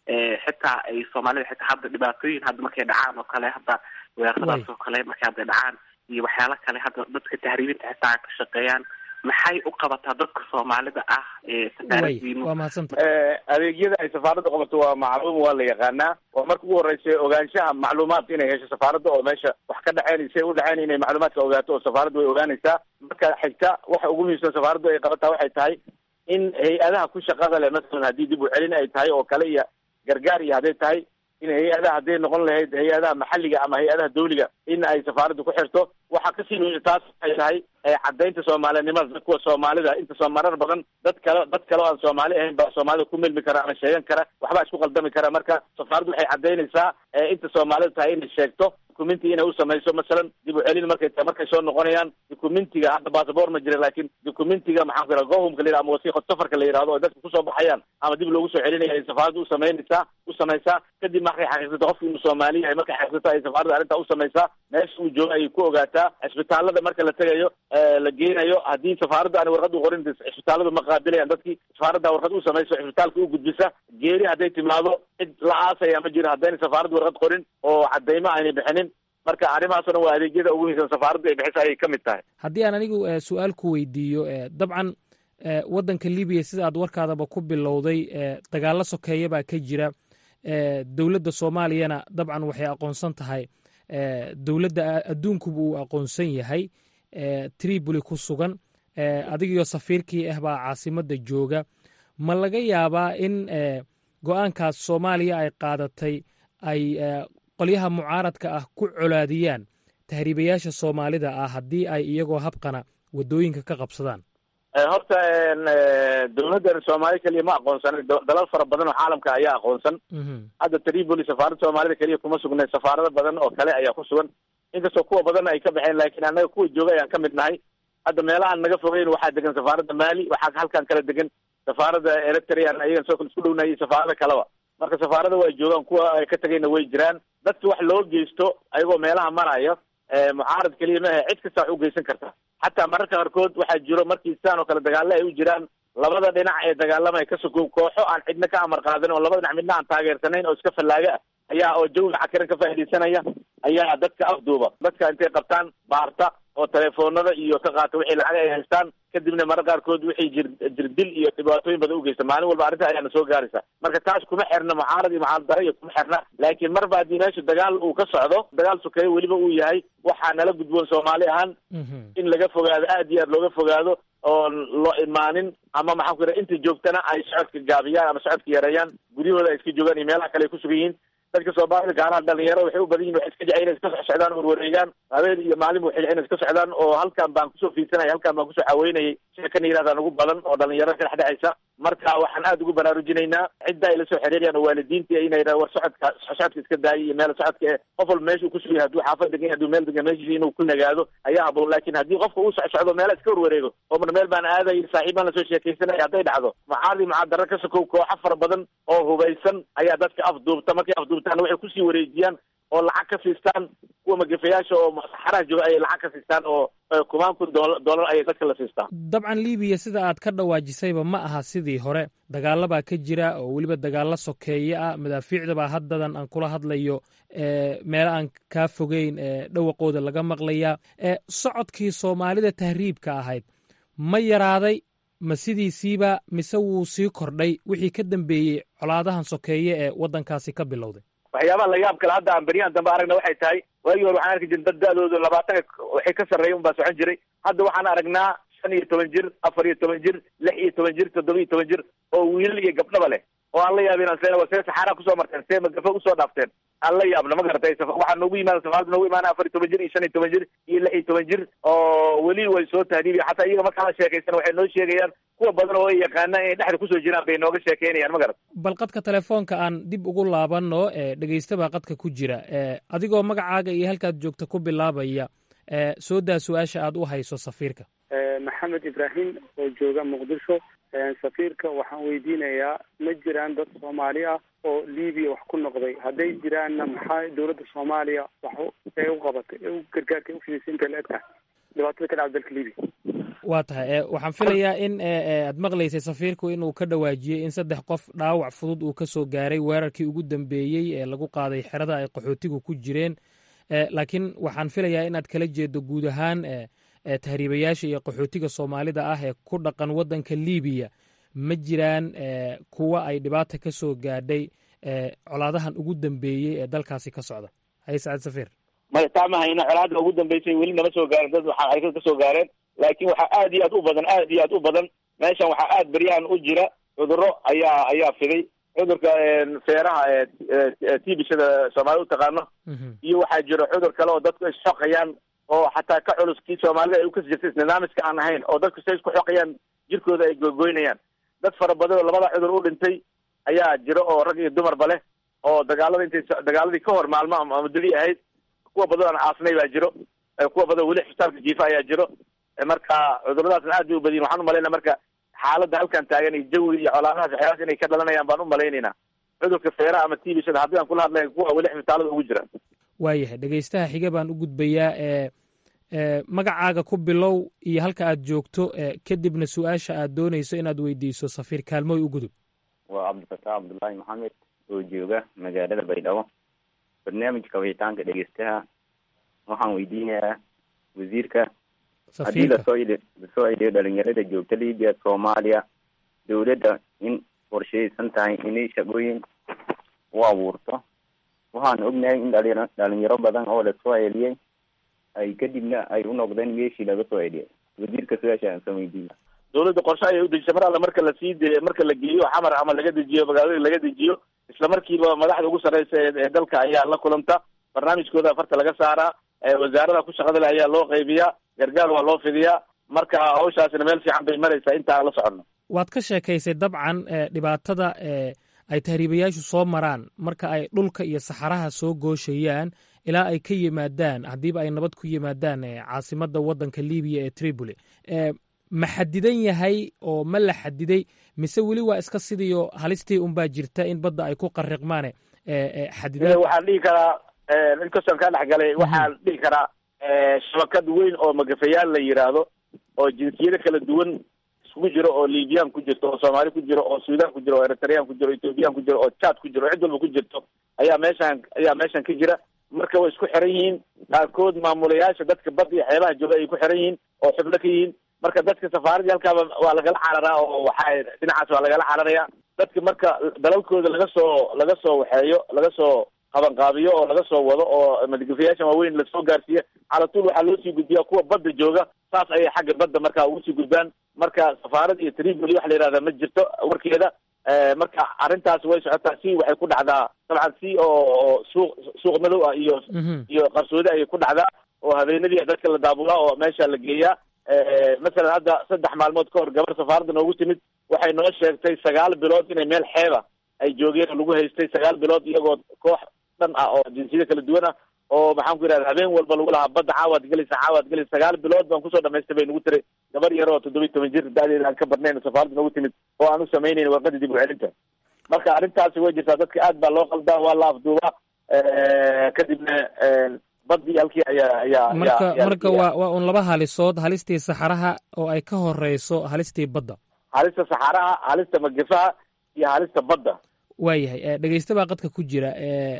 xitaa ay soomaalida xitaa hadda dhibaatooyin hadda markay dhacaan oo kale hadda weeraradaas oo kale markay hadda dhacaan iyo waxyaalo kale hadda dadka tahriibinta xitaa ka shaqeeyaan maxay u qabataa dadka soomaalida ah ee safaaradiinu waa mahadsanta adeegyada ay safaaradda qabato waa macluum waa la yaqaanaa waa marka ugu horeysa ogaanshaha macluumaadka inay hesho safaaradda oo meesha wax ka dhexeyn say u dhexeyn inay macluumaadka ogaato oo safaaradda way ogaanaysaa marka xigta waxa ugu muhiimsan safaaraddu ay qabataa waxay tahay in hay-adaha ku shaqada leh masalan haddii dib u celin ay tahay oo kale iyo gargaar iyo hadday tahay in hay-adaha hadday noqon lahayd hay-adaha maxalliga ama hay-adaha dawliga in ay safaaraddu ku xirto waxaa kasii muhiim taas ay tahay caddaynta soomaalinimada kuwa soomaalida inta soo marar badan dad kale dad kale oo aan soomaali ahayn baa soomaalida ku milmi kara ama sheegan kara waxbaa isku qaldami kara marka safaaraddu waxay caddaynaysaa inta soomaalida tahay inay sheegto dukumenti inay u samayso masalan dib u celin markay tahay markay soo noqonayaan dukumentiga hadda basaboor ma jira laakiin dukumentiga maxaan ku yidhaha gohumka la yidhaha ama wasiiqad safarka la yidhahdo oo dadka kusoo baxayaan ama dib loogu soo celinaya ay safaaraddu u samaynaysaa u samaysaa kadib markay xaqiiqsato qofki inuu soomaali yahay markay xaqiiqsato ay safaaradda arrintaa u samaysaa meesha uu joogo ayay ku ogaataa cisbitaalada marka la tegayo la geenayo haddii safaaradda aan warqad u qorin cisbitaaladu ma qaabilayaan dadkii safaaradda warqad u samayso cisbitaalka u gudbisa geeri hadday timaado cid la aasaya ma jiro haddayna safaaraddu warqad qorin oo cadaymo aynay bixinin marka arrimahaasoo dhan waa adeegyada ugu muhiimsan safaaraddu ay bixisa ayay ka mid tahay haddii aan anigu eh, su-aal ku weydiiyo eh, dabcan eh, waddanka libiya sida aad warkaadaba ku bilowday eh, dagaallo sokeeya baa ka jira eh, dowladda soomaaliyana dabcan waxay aqoonsan tahay eh, dowladda adduunkuba uu aqoonsan yahay eh, tripoli ku sugan eh, adigiyo safiirkii ah baa caasimadda jooga ma laga yaabaa in eh, go-aankaas soomaaliya ay qaadatay ay eh, qolyaha mucaaradka ah ku colaadiyaan tahriibayaasha soomaalida ah haddii ay iyagoo habqana waddooyinka ka qabsadaan horta dowladdan soomaali keliya ma aqoonsan dalal fara badan oo caalamka ayaa aqoonsan hadda tripoli safaaradda soomaalida keliya kuma sugnay safaarado badan oo kale ayaa ku sugan inkastoo kuwa badan ay ka baxeen laakiin annaga kuwa jooga ayaan ka mid nahay hadda meelahaan naga fogeyn waxaa degan safaaradda mali waxaa halkan kala degan safaaradda eritrea ayagan soo kale isku dhownaayay safaarada kaleba marka safaarada waa joogaan kuwa ay ka tegayna way jiraan dadki wax loo geysto ayagoo meelaha maraya mucaarad keliya maaha cid kasta wax u geysan karta xataa mararka qaarkood waxaa jiro markii sidaan oo kale dagaalo ay u jiraan labada dhinac ee dagaalamaya ka sokow kooxo aan cidna ka amar qaadanin oo labada dhinac midna aan taageersanayn oo iska fallaaga ah ayaa oo jawiga cakiran ka faaidaysanaya ayaa dadka afduuba dadka intay qabtaan baarta oo telefoonada iyo ka qaata wixii lacag ay haystaan kadibna mararka qaarkood wixii jir jirdil iyo dhibaatooyin badan ugeysta maalin walba arrinta ayaana soo gaaraysa marka taas kuma xirna mucaarad iyo mucaarad dara iyo kuma xirna laakiin marba haddii meesha dagaal uu ka socdo dagaal sokeeye weliba uu yahay waxaa nala gudboon soomaali ahaan in laga fogaado aad iyo aad looga fogaado oo loo imaanin ama maxaan ku yidhaha inta joogtana ay socodka gaabiyaan ama socodka yareeyaan guryahooda ay iska joogaan iyo meelaha kale ay ku sugan yihiin dadka soomaalida gaaraha dhalinyarada waxay u badan yihin waxay iska jecel inay iska soc socdaan warwareegaan habeen iyo maalin waxay inay iska socdaan oo halkan baan kusoo fiidsanaya halkan baan kusoo caweynayay sheekana yirahdaan ugu badan oo dhalinyaro ka dhexdhexaysa marka waxaan aada ugu baraarujinaynaa cidda ay la soo xiriirayaan oo waalidiinta inay yidhaha war socodka socodka iska daayay iyo meel socodka ee qof walba meesha uu kusugan yahay hadduu xaafad degan yahay hadduu meel degan meeshiisa inuu ku nagaado ayaa haboon laakiin haddii qofka uu soc socdo meela iska warwareego oo mar meel baan aadayay saaxiib baan lasoo sheekaysanaya hadday dhacdo mucaaradi mucaadaro ka sokow kooxo fara badan oo hubaysan ayaa dadka afduubta markay afduubtaana waxay kusii wareejiyaan oo lacag ka siistaan kuwa magafayaasha oo saxaraha jooga ayay lacag ka siistaan oo kumaan kun doolar ayay dadka la siistaan dabcan libiya sida aad ka dhawaajisayba ma aha sidii hore dagaalla baa ka jira oo weliba dagaalla sokeeye ah madaafiicdabaa haddadan aan kula hadlayo meelo aan kaa fogeyn dhawaqooda laga maqlayaa socodkii soomaalida tahriibka ahayd ma yaraaday ma sidiisiiba mise wuu sii kordhay wixii ka dambeeyey colaadahan sokeeye ee waddankaasi ka bilowday waxyaabaha la yaab kale hadda aan beryahan dambe aragna waxay tahay waagii hore waxaan arki jirin dad da-dooda labaatanka waxay ka sarreeya un baa socon jiray hadda waxaan aragnaa shan iyo toban jir afar iyo toban jir lix iyo toban jir toddoba iyo toban jir oo wiilal iyo gabdhaba leh oo aan la yaabin aan see see saxaraa kusoo marteen see magafa usoo dhaafteen aan la yaabna ma garatay waxaa noogu yimaada safaarada noogu imaana afar iyo toban jir iyo shan iyo toban jir iyo lix iyo toban jir oo weli way soo tahriibiya xataa iyaga markaa la sheekaysan waxay noo sheegayaan kuwa badan oo ay yaqaanaan inay dhexda kusoo jiraan bay nooga sheekeynayaan ma garat bal qadka telefoonka aan dib ugu laabanno dhegeysta baa qadka ku jira adigoo magacaaga iyo halkaad joogta ku bilaabaya soo daa su-aasha aad u hayso safiirka maxamed ibraahim oo jooga muqdisho safiirka waxaan weydiinayaa ma jiraan dad soomaali ah oo libiya wax ku noqday hadday jiraanna maxaa dowladda soomaaliya wax ee u qabatay ee u gargaarka ufidisay intay la eg tahay dhibaatada ka dhacda dalka libiya waa tahay waxaan filayaa in aad maqlaysay safiirku inuu ka dhawaajiyey in saddex qof dhaawac fudud uu ka soo gaaray weerarkii ugu dambeeyey ee lagu qaaday xerada ay qaxootigu ku jireen laakiin waxaan filayaa inaad kala jeedo guud ahaan tahriibayaasha iyo qaxootiga soomaalida ah ee ku dhaqan waddanka libiya ma jiraan kuwa ay dhibaata ka soo gaadhay colaadahan ugu dambeeyey ee dalkaasi ka socda haye sacad safiir maya taa ma hayna colaada ugu dambeysay weli nama soo gaarin dad waxa ay ka soo gaareen laakiin waxaa aad iyo aad u badan aad iyo aad u badan meeshan waxaa aad beryahan u jira cudurro ayaa ayaa fiday cudurka feeraha ee tibishada soomaalida utaqaano iyo waxaa jiro cudur kale oo dadku ay xoqayaan oo xataa ka culus kii soomaalida ay ukasi jirtay nidaamiska aan ahayn oo dadku say isku xoqayaan jirkooda ay gogoynayaan dad fara badan oo labada cudur u dhintay ayaa jiro oo rag iyo dumarba leh oo dagaalada intay dagaaladii ka hor maalmo ama muddadii ahayd kuwa badan aan caasnay baa jiro kuwa badan weli xisbitaalka jiifa ayaa jiro marka cuduradaasna aad bay u badiyin waxaan umalayna marka xaaladda halkan taagan iyo jawiga iyo colaadahaas waxyaalaas inay ka dhalanayaan baan u malaynaynaa cudurka feeraha ama tibishada haddii aan kula hadlay kuwa weli xisbitaalada ugu jira waayahay dhegeystaha xiga baan u gudbayaa ee magacaaga ku bilow iyo halka aad joogto kadibna su-aasha aad doonayso inaad weydiiso safiir kaalmooy u gudub waa cabdifataax cabdullaahi maxamed oo jooga magaalada baydhabo barnaamijka wicitaanka dhegeystaha waxaan weydiinayaa wasiirka haddii lasoo lasoo celiyo dhalinyarada joogta libiya soomaaliya dowladda in qorsheysan tahay inay shaqooyin u abuurto waxaan ognahay in dhali dhalinyaro badan oo lasoo celiyey ay kadibna ay u noqdeen meeshii laga soo celiyay wasiirka su-aasha aan soo weydiina dowladda qorshe ayay udejisay mar alla marka lasii de marka la geeyo xamar ama laga dejiyo magaalada laga dejiyo isla markiiba madaxda ugu sarreysa ee dalka ayaa la kulanta barnaamijkooda farta laga saaraa wasaarada ku shaqada leh ayaa loo qaybiyaa gargaar waa loo fidiyaa marka hawshaasina meel fiican bay maraysaa inta aan la soconno waad ka sheekaysay dabcan dhibaatada ay tahriibayaashu soo maraan marka ay dhulka iyo saxaraha soo gooshayaan ilaa ay ka yimaadaan haddiiba ay nabad ku yimaadaan caasimadda waddanka libiya ee tripoli ma xadidan yahay oo ma la xadiday mise weli waa iska sidiio halistii unbaa jirta in badda ay ku qariqmaane xadidan waxaan dhihi karaa inkastoo kaa dhexgalay waxaan dhihi karaa shabakad weyn oo magafayaal la yidhaahdo oo jinsiyado kala duwan iskugu jiro oo libiyan ku jirto oo soomaali ku jiro oo sudan ku jiro oo eritrean ku jiro o ethoobiyan ku jiro oo jad ku jiro oo cid walba ku jirto ayaa meeshan ayaa meeshan ka jira marka way isku xiran yihiin qaarkood maamulayaasha dadka badda iyo xeebaha jooga ay ku xiran yihiin oo xubno ka yihiin marka dadka safaaradii halkaaba waa lagala cararaa oo waxa dhinacaas waa lagala cararaya dadka marka dalalkooda laga soo laga soo waxeeyo laga soo qabanqaabiyo oo laga soo wado oo madgafayaashan waaweyn lasoo gaarsiiya calatuul waxaa loo sii gudbiyaa kuwa badda jooga saas ayay xagga badda marka ugu sii gudbaan marka safaarad iyo triboli waxa la yihahda ma jirto warkeeda marka arrintaas way socotaa si waxay ku dhacdaa dabcan si oo suuq suuq madow ah iyo iyo qarsoodi ayay ku dhacdaa oo habeenadii dadka la daabulaa oo meesha la geeyaa masalan hadda saddex maalmood ka hor gabar safaaradda noogu timid waxay noo sheegtay sagaal bilood inay meel xeeba ay joogeen oo lagu haystay sagaal bilood iyagoo koox dhan ah oo jinsiyada kala duwan ah oo maxaan ku yidhahda habeen walba lagu lahaa badda caawaad gelaysa caawaad gelaysa sagaal bilood baan kusoo dhamaystay bay nagu tiray gabar yar oo toddoba iyo toban jir da-deeda aan ka badnayn safaaradda noogu timid oo aan u samaynayn warqadii dib u celinta marka arrintaasi way jirtaa dadka aad baa loo qaldaa waa la afduubaa kadibna badii halkii ayaa ayaa marka marka waa waa un laba halisood halistii saxaraha oo ay ka horeyso halistii badda halista saxaraha halista magafaha iyo halista badda waayahay dhegeysta baa qadka ku jira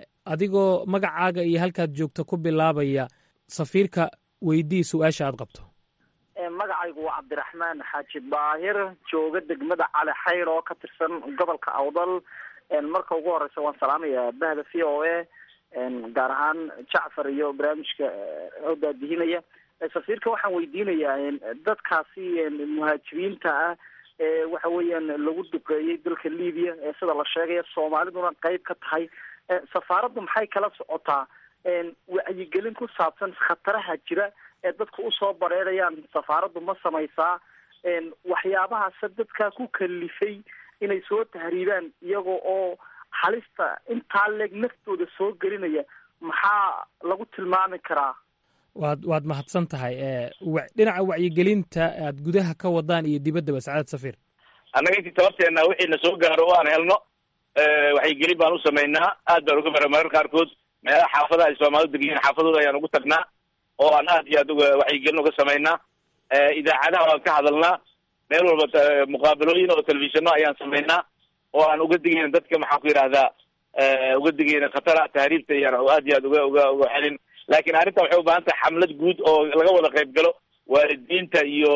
adigoo magacaaga iyo halkaad joogto ku bilaabaya safiirka weydii su-aasha aad qabto magacaygu waa cabdiraxmaan xaaji daahir jooga degmada cali xayr oo ka tirsan gobolka awdal marka ugu horeysa waan salaamaya bahda v o a gaar ahaan jacfar iyo barnaamijka oo daadihinaya safiirka waxaan weydiinayaa dadkaasi muhaajiriinta ah ee waxa weeyaan lagu duqeeyey dalka libiya ee sida la sheegaya soomaaliduna qeyb ka tahay safaaraddu maxay kala socotaa wacyigelin ku saabsan khataraha jira ee dadku usoo bareerayaan safaaraddu ma samaysaa waxyaabahaase dadkaa ku kalifay inay soo tahriibaan iyaga oo halista intaa leeg naftooda soo gelinaya maxaa lagu tilmaami karaa waad waad mahadsan tahay dhinaca wacyigelinta aad gudaha ka wadaan iyo dibaddaba sacaadad safiir annaga intii tabarteena wixii na soo gaaro o aan helno wacyigelin baan u samaynaa aad baan uga bara marar qaarkood meelaha xaafadaha ay soomaalidu degiyiin xaafadooda ayaan ugu tagnaa oo aan aad iyo aad uga wacyigelin uga samaynaa idaacadaha waan ka hadalnaa meel walba muqaabalooyin oo telefishano ayaan samaynaa oo aan uga digayna dadka maxaan ku yidhahdaa uga digayna khatara tahriibta iyaan aad iyo aad uga uga uga celin laakiin arrintan waxay u baahan tahay xamlad guud oo laga wada qayb galo waalidiinta iyo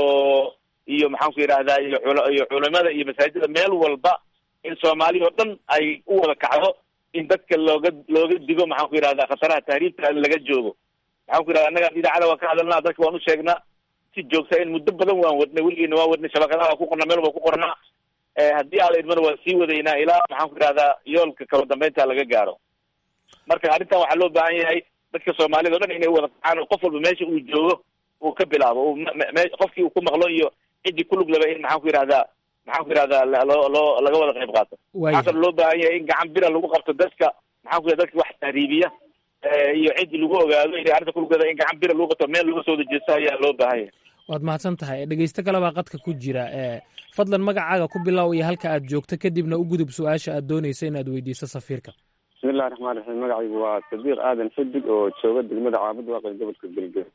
iyo maxaan ku yidhahdaa iyo iyo culimada iyo masaajida meel walba in soomaali oo dhan ay u wada kacdo in dadka looga looga digo maxaan ku yidhahdaa khataraha tahriibta laga joogo maxaan ku yidhahda annaga idaacada waan ka hadalnaa dadka waan u sheegnaa si joogta in muddo badan waan wadnay weligeena waan wadnay shabakadaha waan ku qornaa meel waan ku qornaa haddii aan la idmana waan sii wadaynaa ilaa maxaan ku yidhahdaa yoolka kala dambeynta laga gaaro marka arrintan waxaa loo baahan yahay dadka soomaalida o dhan inay wada kacaan oo qof walba meesha uu joogo uu ka bilaabo qofkii uu ku maqlo iyo ciddii ku lug laba in maxaan ku yidhahdaa maxaan ku yidhahdaa loo loo laga wada qayb qaato waxaa kaloo loo baahan yahay in gacan bira lagu qabto dadka maxaan ku yidhahda dadka wax tahriibiya iyo ciddii lagu ogaado inay arrinta ku lugada in gacan bira lagu qabto meel laga soo dajeesto ayaa loo baahan yahay waad mahadsan tahay dhegeysto kale baa qadka ku jira fadlan magacaaga ku bilow iyo halka aad joogto kadibna u gudub su-aasha aad dooneyso inaad weydiiso safiirka bismillahi raxmaan raxiim magacaygu waa sadiiq aadan xidig oo jooga degmada caabud waaqi gobolka galgaduud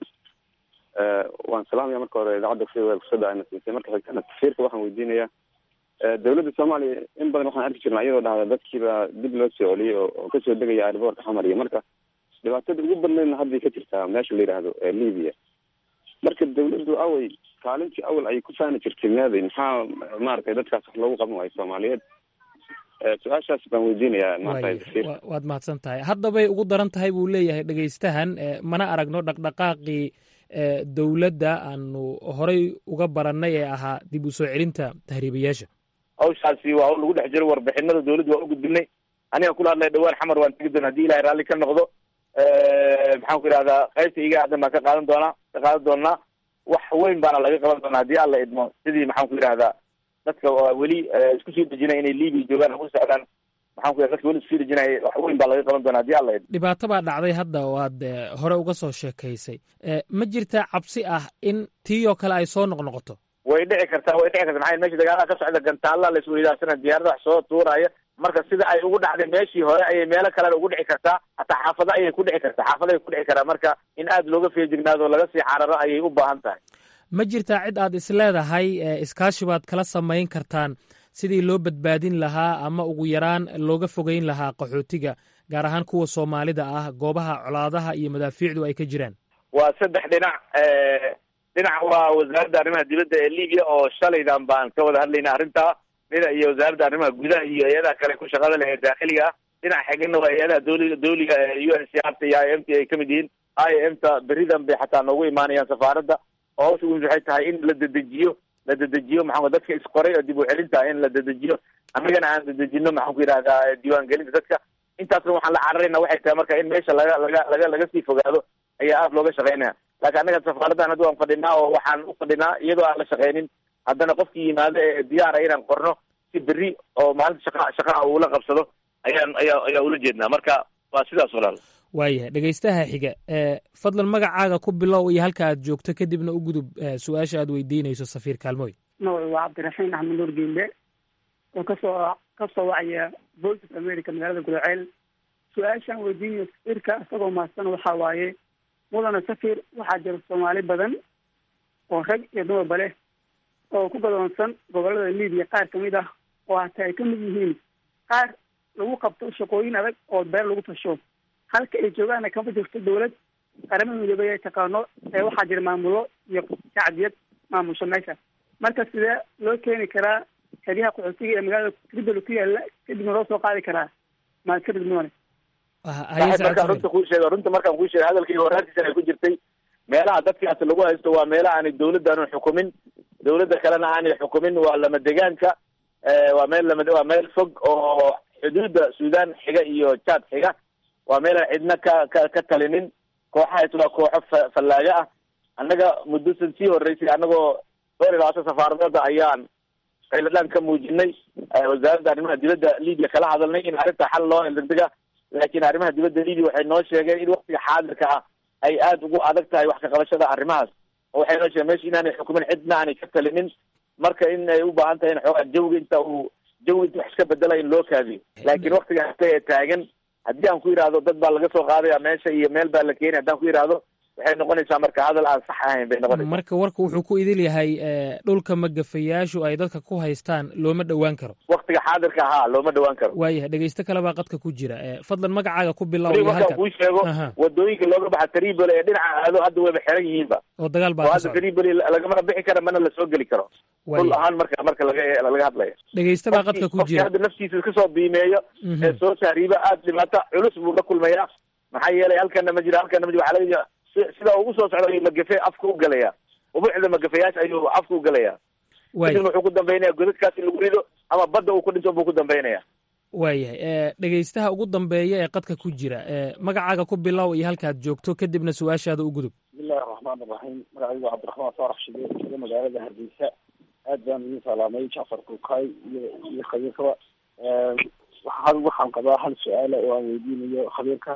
waan salaamaya marka hore idaacadda v o kusoo dhaana siisay marka xigtana safiirka waxaan weydiinayaa dowladda soomaaliya in badan waxaan arki jirnaa iyadoo dhahda dadkiiba dib loo soo celiyey oo kasoo degaya airboortka xamar iyo marka dhibaatada ugu badnaydna hadday ka jirtaa meesha la yidhaahdo libiya marka dawladdu away kaalintii awal ay ku faani jirtay meeday maxaa maaragtay dadkaas wax loogu qaban waayo soomaaliyeed su-aashaas baan weydiinayaa maanta waad mahadsan tahay haddabay ugu daran tahay buu leeyahay dhegeystahan mana aragno dhaqdhaqaaqii dowladda aanu horay uga barannay ee ahaa dib u soo celinta tahriibayaasha hawshaasi waa hawl lagu dhex jiro warbixinada dawladda waan u gudbinay aniga kula hadlaya dhawaan xamar waan tegi doona hadii ilahay raalli ka noqdo maxaan ku yidhahdaa qaybta iga aadan baan ka qaadan doonaa ka qaadan doonaa wax weyn baana laga qaban doonaa haddii alla idmo sidii maxaan ku yidhahdaa dadka weli isku sii dejinaya inay libiya joogaan ugu socdaan maxaan ku yidhahda dadka weli isku sii dejinaya wax weyn baa laga qaban doonaa haddii alla idmo dhibaato baa dhacday hadda oo aad hore uga soo sheekaysay ma jirtaa cabsi ah in tii oo kale ay soo noqnoqoto way dhici kartaa way dhici karta maxaa meesha dagaalaha ka socda gantaalla la isweydaarsanaya diyaarada wax soo tuuraya marka sida ay ugu dhacday meeshii hore ayay meelo kalena ugu dhici kartaa hataa xaafado ayay ku dhici kartaa xaafado ay ku dhici karaa marka in aad looga feejignaado laga sii cararo ayay u baahan tahay ma jirtaa cid aad isleedahay iskaashi baad kala samayn kartaan sidii loo badbaadin lahaa ama ugu yaraan looga fogeyn lahaa qaxootiga gaar ahaan kuwa soomaalida ah goobaha colaadaha iyo madaafiicdu ay ka jiraan waa saddex dhinac dhinac waa wasaaradda arrimaha dibadda ee libiya oo shalaydan baan ka wada hadlayna arrintaa dhinac iyo wasaaradda arrimaha gudaha iyo hay-adaha kale ku shaqada leh ee daakhiliga ah dhinac xigana waa hay-adaha dowliga dowliga ee u n c r ta iyo i m t ay kamid yihiin i m ta beridan bay xataa noogu imaanayaan safaaradda oo hawsha ugu waxay tahay in la dedejiyo la dedejiyo maxaa dadka isqoray oo dib u celinta in la dedejiyo annagana aan dedejino maxaan ku yidhahdaa diiwaangelinta dadka intaasna waxaan la cararayna waxay tahay marka in meesha laga laga laga laga sii fogaado ayaa aada looga shaqaynaya laakiin annaga safaaraddan hadda waan fadhinaa oo waxaan u fadhinaa iyadoo aan la shaqaynin haddana qofkii yimaado ee diyaara inaan qorno si berri oo maalinta shaqa shaqaha uula qabsado ayaan ayaa ayaa ula jeednaa marka waa sidaas walaal waayahay dhegaystaha xiga fadlan magacaaga ku bilow iyo halka aad joogto kadibna u gudub su-aasha aad weydiinayso safiir kaalmooy magacu waa cabdiraxiin axmed nuur geembe oo kasoo kasoo wacaya voice of america magaalada gudaceel su-aashaan weydiinayo safiirka isagoo mahadsan waxaa waaye mudana safir waxaa jira soomaali badan oo rag iyo dumarba leh oo ku gadoonsan gobolada libiya qaar kamid ah oo hataa ay kamid yihiin qaar lagu qabto shaqooyin adag oo beer lagu tasho halka ay joogaana kama jirto dawlad qaramada midoobay ay taqaano ee waxaa jira maamulo iyo shacbiyad maamusho meesha marka sidee loo keeni karaa xeryaha qaxootiga ee magaalada tribal ku yaala kadibna loo soo qaadi karaa maadkarid mudane markaan runta kuu sheego runta markaan kuu sheego hadalkayga horaantiisana ay ku jirtay meelaha dadkaas lagu haysto waa meelaha aanay dawladdaanu xukumin dawladda kalena aanay xukumin waa lama degaanka waa meel lama waa meel fog oo xuduudda suudaan xiga iyo jaad xiga waa meelaan cidna ka ka ka talinin kooxahaas waa kooxo fa fallaaga ah annaga muddosan sii horreysay annagoo dhowr iyo labaatan safaaradooda ayaan qayladhaan ka muujinay wasaaradda arrimaha dibadda libiya kala hadalnay in arrinta xal loo degdega laakiin arrimaha dibadda libiya waxay noo sheegeen in waktiga xaadirka ah ay aada ugu adag tahay wax ka qabashada arrimahaas oo waxay noo sheegeen meesha inaanay xukumin cidna aanay ka talinin marka in ay u baahan tahay in xoogaa jawiga inta uu jawiga inta wax iska bedela in loo kaadiyo laakiin waktiga hata ee taagan haddii aan ku yidhaahdo dad baa laga soo qaadaya meesha iyo meel baa la keenaya haddaan ku yidhaahdo waxay noqonaysaa marka hadal aan sax ahayn bay noqonaysaa marka warka wuxuu ku idil yahay dhulka magafayaashu ay dadka ku haystaan looma dhowaan karo waktiga xaadirka ahaa looma dhowaan karo waayahay dhegeysto kale baa qadka ku jira fadlan magacaaga ku bilow weli iyo markaan halka kuu sheego wadooyinka looga baxa tripoli ee dhinaca aado hadda wayba xiran yihiinba oo dagaal oo baa ka hadda socda tripoli lagamana bixi kara mana lasoo geli karo Waayahay. dhul ahaan marka marka laga laga hadlayo dhegeysto baa qadka ku qofkii jira hadda naftiisa iska soo biimeeyo Mhm. ee soo saariiba aada dhibaato culus buu la kulmayaa maxaa yeelay halkana ma jiro halkana ma jiro waxaa laga jira si- sida ugu soo socda ayuu magafe afka u galaya ubuucda magafayaasha ayuu afka u galaya Waay. kadibna wuxuu ku dambeynaya godadkaas in lagu rido ama badda uu ku dhinto buu ku dambeynaya waayahay dhegeystaha ugu dambeeya ee qadka ku jira ee magacaaga ku bilow iyo halkaad joogto kadibna su-aashaada u gudub bismillahi raxmaan raxiim magacaygu waa cabdiraxmaan faarax shide jooga magaalada hargeysa aad baan idin salaamay jacfar kulkaay iyo iyo khabiirkaba waxaan waxaan qabaa hal su-aala oo aan weydiinayo khabiirka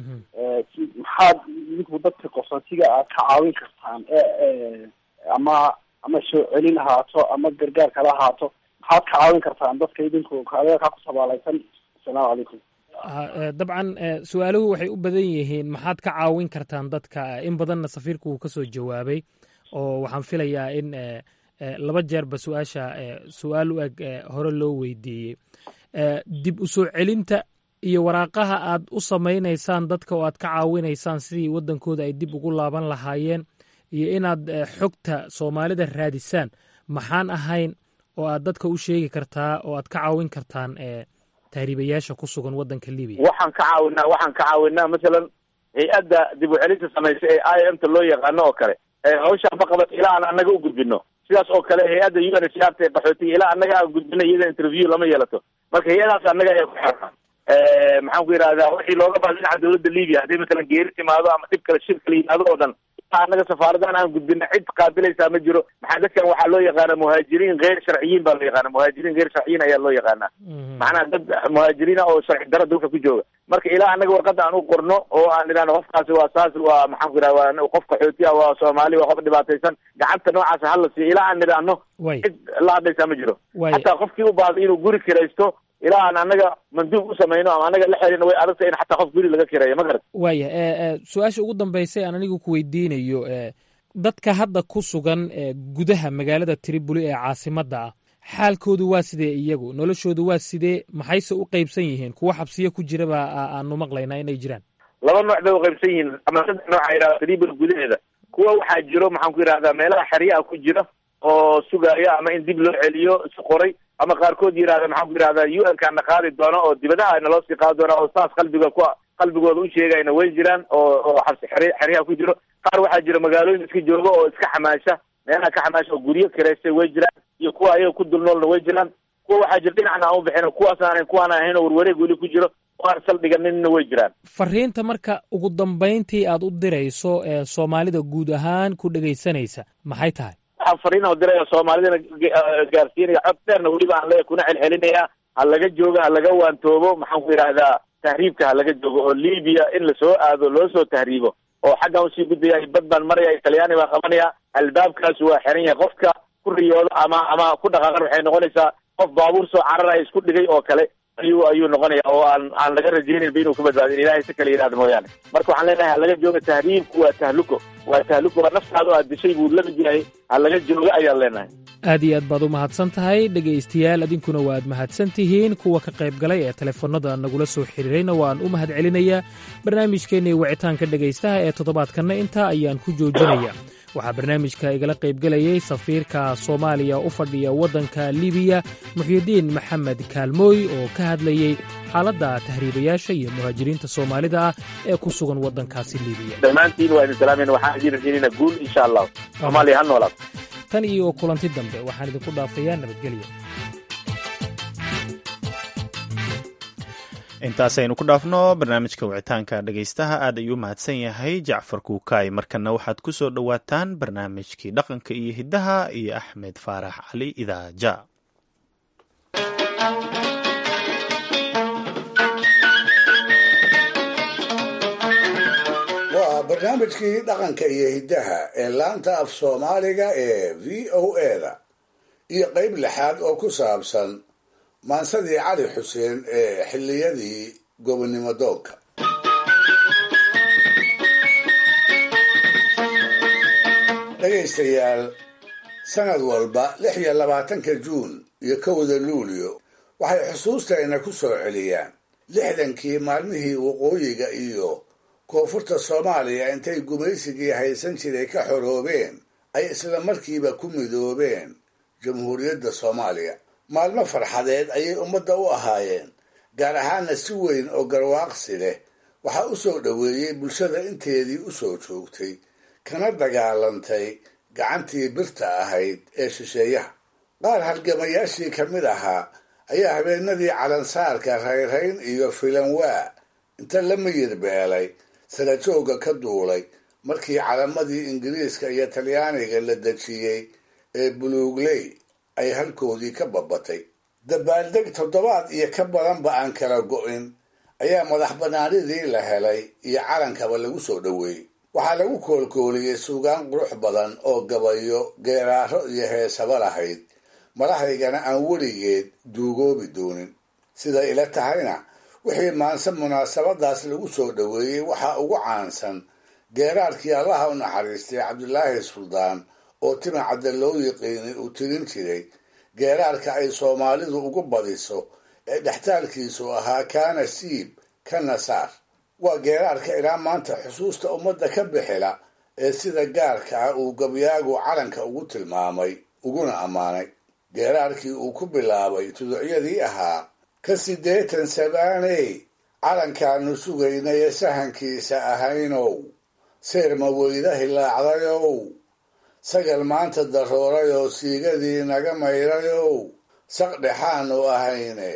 si maxaad idinku dadka qaxootiga aad ka caawin kartaan ee ama ama soo celin ahaato ama gargaar kala ahaato maxaad ka caawin kartaan dadka idinku adeerkaa ku sabaalaysan asalaamu calaykum Ha- eh, dabcan eh, su-aaluhu waxay u badan yihiin maxaad ka caawin kartaan dadka in badanna safiirku uu ka soo jawaabay oo waxaan filayaa in eh, eh, laba jeerba su-aasha eh, su-aal u eg eh, hore loo weydiiyey Eh, dib u soo celinta iyo waraaqaha aad u samaynaysaan dadka oo aad ka caawinaysaan sidii waddankooda ay dib ugu laaban lahaayeen iyo inaad eh, xogta soomaalida raadisaan maxaan ahayn oo aad dadka u sheegi kartaa oo aad ka caawin kartaan eh, tahriibayaasha ku sugan waddanka libiya waxaan ka caawinaa waxaan ka caawinaa masalan hay-adda dib u celinta samaysa ee i m ta loo yaqaano oo kale ee hawshaan ma qabato ilaa aan annaga u gudbino sidaas oo kale hay-adda u n h r ta ee qaxootiga ilaa annaga aan gudbino iyada interview lama yeelato marka hay-adaas annaga ayaa ku xirnaa maxaan ku yidhahdaa wixii looga baahda dhinaca dowladda libiya haddii matalan geeri timaado ama dhib kale shir kale yimaado oo dhan annaga safaaradahan aan gudbina cid qaabilaysaa ma jiro maxaa dadkan waxaa loo yaqaana muhaajiriin geyr sharciyiin baa loo yaqaana muhaajiriin geyr sharciyiin ayaa loo yaqaanaa macnaha dad muhaajiriin ah oo sharci daro dalka ku jooga marka ilaa annaga warqada aan u qorno oo aan idhahno qofkaasi waa saas waa maxaan ku yidhahda waa qof qaxooti ah waa soomaali waa qof dhibaataysan gacanta noocaas hala siiyo ilaa aan idhaahno cid la hadlaysaa ma jiro xataa qofkii u baahday inuu guri kiraysto ilaa aan annaga manduub u samayno ama annaga la xerino way adagta in xataa qof guri laga kireeyo ma garat waaya su-aasha ugu dambaysay aan anigu ku weydiinayo dadka hadda ku sugan gudaha magaalada triboli ee caasimadda ah xaalkoodu waa sidee iyagu noloshoodu waa sidee maxayse u qeybsan yihiin kuwa xabsiyo ku jiraba aanu maqlaynaa inay jiraan laba nooc bay uqaybsan yihiin ama saddex nooc a yidhahda triboli gudaheeda kuwa waxaa jiro maxaan ku yidhahdaa meelaha xeryaha ku jira oo sugaya ama in dib loo celiyo si qoray ama qaarkood yidhahda maxaan ku yidhahdaa u n kana qaadi doono oo dibadaha naloo sii qaadi doona oo saas qalbiga ku qalbigooda u sheegayna way jiraan oo oo xabsi xer xeryaha ku jiro qaar waxaa jira magaalooyin iska jooga oo iska xamaasha meelaha ka xamaasha oo guryo kireystay way jiraan iyo kuwa ayaga ku dulnoolna way jiraan kuwa waxaa jira dhinacna aan u bixin kuwaas aanan kuwaan ahayn oo warwareeg weli ku jiro oo aan saldhiganinna way jiraan fariinta marka ugu dambayntii aad u dirayso ee soomaalida guud ahaan ku dhegaysanaysa maxay tahay waxaan fariin oo diraya soomaalidana gaarsiinaya cod dheerna weliba aan leeyahay kuna celcelinaya ha laga joogo ha laga waantoobo maxaan ku yidhahdaa tahriibka ha laga joogo oo libiya in lasoo aado loo soo tahriibo oo xaggan usii gudbaya bad baan maraya talyaani baan qabanaya albaabkaas waa xiran yahay qofka ku riyoodo ama ama ku dhaqaaqan waxay noqonaysaa qof baabuur soo cararaya isku dhigay oo kale ayuu ayuu noqonaya oo aan aan laga rajayninba inuu ka badbaadin ilahay si kale yidhahda mooyaane marka waxaan leenahay ha laga jooga tahriibku waa tahluko waa tahluko waa naftaada oo aad dishay buu lamid yahay ha laga jooga ayaan leenahay aad iyo aad baad u mahadsan tahay dhegaystayaal adinkuna waad mahadsan tihiin kuwa ka qayb galay ee telefoonnada nagula soo xiriirayna waan u mahad celinayaa barnaamijkeennii wicitaanka dhegaystaha ee toddobaadkanna intaa ayaan ku joojinaya waxaa barnaamijka igala qaybgelayay safiirka soomaaliya u fadhiya waddanka libiya muxyidiin maxamed kaalmooy oo ka hadlayey xaaladda tahriibayaasha iyo muhaajiriinta soomaalida ah ee ku sugan waddankaasi libiya dhammaantiin waa idin salaamayna waxaan idiin rajaynayna guul insha allah soomaaliya ha noolaad tan iyo kulanti dambe waxaan idinku dhaafayaa nabadgelya intaasaynu ku dhaafno barnaamijka wicitaanka dhegaystaha aad ayuu mahadsan yahay jacfar kuukaay markana waxaad ku soo dhowaataan barnaamijkii dhaqanka iyo hiddaha iyo axmed faarax cali idaaja waa barnaamijkii dhaqanka iyo hiddaha ee laanta af soomaaliga ee v o eda iyo qayb lixaad oo ku saabsan maansadii cali xuseen ee xilliyadii gobonnimo doonka dhegaystayaal sanad walba lix iyo labaatanka juun iyo kowda luulyo waxay xusuustayna ku soo celiyaan lixdankii maalmihii waqooyiga iyo koonfurta soomaaliya intay gumaysigii haysan jiray ka xoroobeen ay isla markiiba ku midoobeen jamhuuriyadda soomaaliya maalmo farxadeed ayay ummadda u ahaayeen gaar ahaana si weyn oo garwaaqsi leh waxaa u soo dhoweeyey bulshada inteedii u soo joogtay kana dagaalantay gacantii birta ahayd ee shisheeyaha qaar halgamayaashii ka mid ahaa ayaa habeenadii calansaarka rayrayn iyo filanwaa inta la miyir beelay sarajooga ka duulay markii calamadii ingiriiska iyo talyaaniga la dejiyey ee buluugley ay halkoodii ka babatay dabaaldeg toddobaad iyo ka badanba aan kala go'in ayaa madax bannaanidii la helay iyo calankaba lagu soo dhoweeyey waxaa lagu koolkooliyey suugaan qurux badan oo gabayo geeraaro iyo heesaba lahayd madahaygana aan weligeed duugoobi doonin siday ila tahayna wixii maanse munaasabadaas lagu soo dhoweeyey waxaa ugu caansan geeraarkii allaha u naxariistay cabdilaahi suldaan oo tima cadda loo yiqiinay uu tirin jiray geeraarka ay soomaalidu ugu badiso ee dhextaalkiisu ahaa kaana siib kana saar waa geeraarka ilaa maanta xusuusta ummadda ka bixila ee sida gaarka ah uu gabyaagu calanka ugu tilmaamay uguna ammaanay geeraarkii uu ku bilaabay tuducyadii ahaa ka siddeetan sabaaney calankaanu sugaynay sahankiisa ahaynow seerma weyda hilaacdayow sagal maanta daroorayoo siigadii naga mayrayow saq dhexaanu ahayne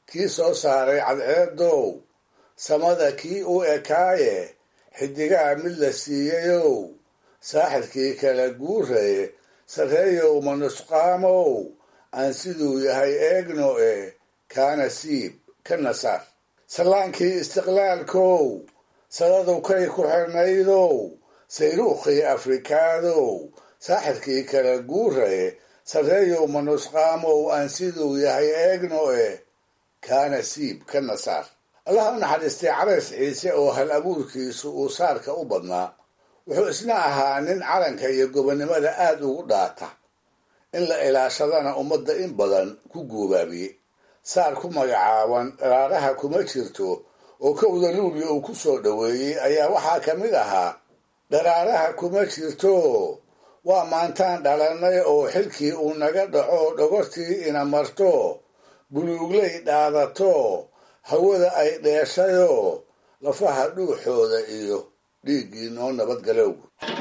kii soo saaray cadceedow samada kii u ekaaye xidigaha mid la siiyayow saaxirkii kala guuraye sarreeyow manusqaamow aan siduu yahay eegno e kaana siib ka nasaar sallaankii istiqlaalkow sadadow kay ku xirnaydow sayruukhii afrikaadow saaxirkii kala guuraye sarreeyow manusqaamow aan siduu yahay eegno e kaana siib ka nasaar allaha u naxariistay calays ciise oo hal abuurkiisu uu saarka u badnaa wuxuu isna ahaa nin calanka iyo gobonnimada aad ugu dhaata in la ilaashadana ummadda in badan ku guubaabiyey saar ku magacaaban dharaaraha kuma jirto oo kowda luuliya uu ku soo dhoweeyey ayaa waxaa ka mid ahaa dharaaraha kuma jirto waa maantaan dhalannay oo xilkii uu naga dhaco dhogortii ina marto buluuglay dhaadato hawada ay dheeshayoo lafaha dhuuxooda iyo dhiiggii noo nabadgalow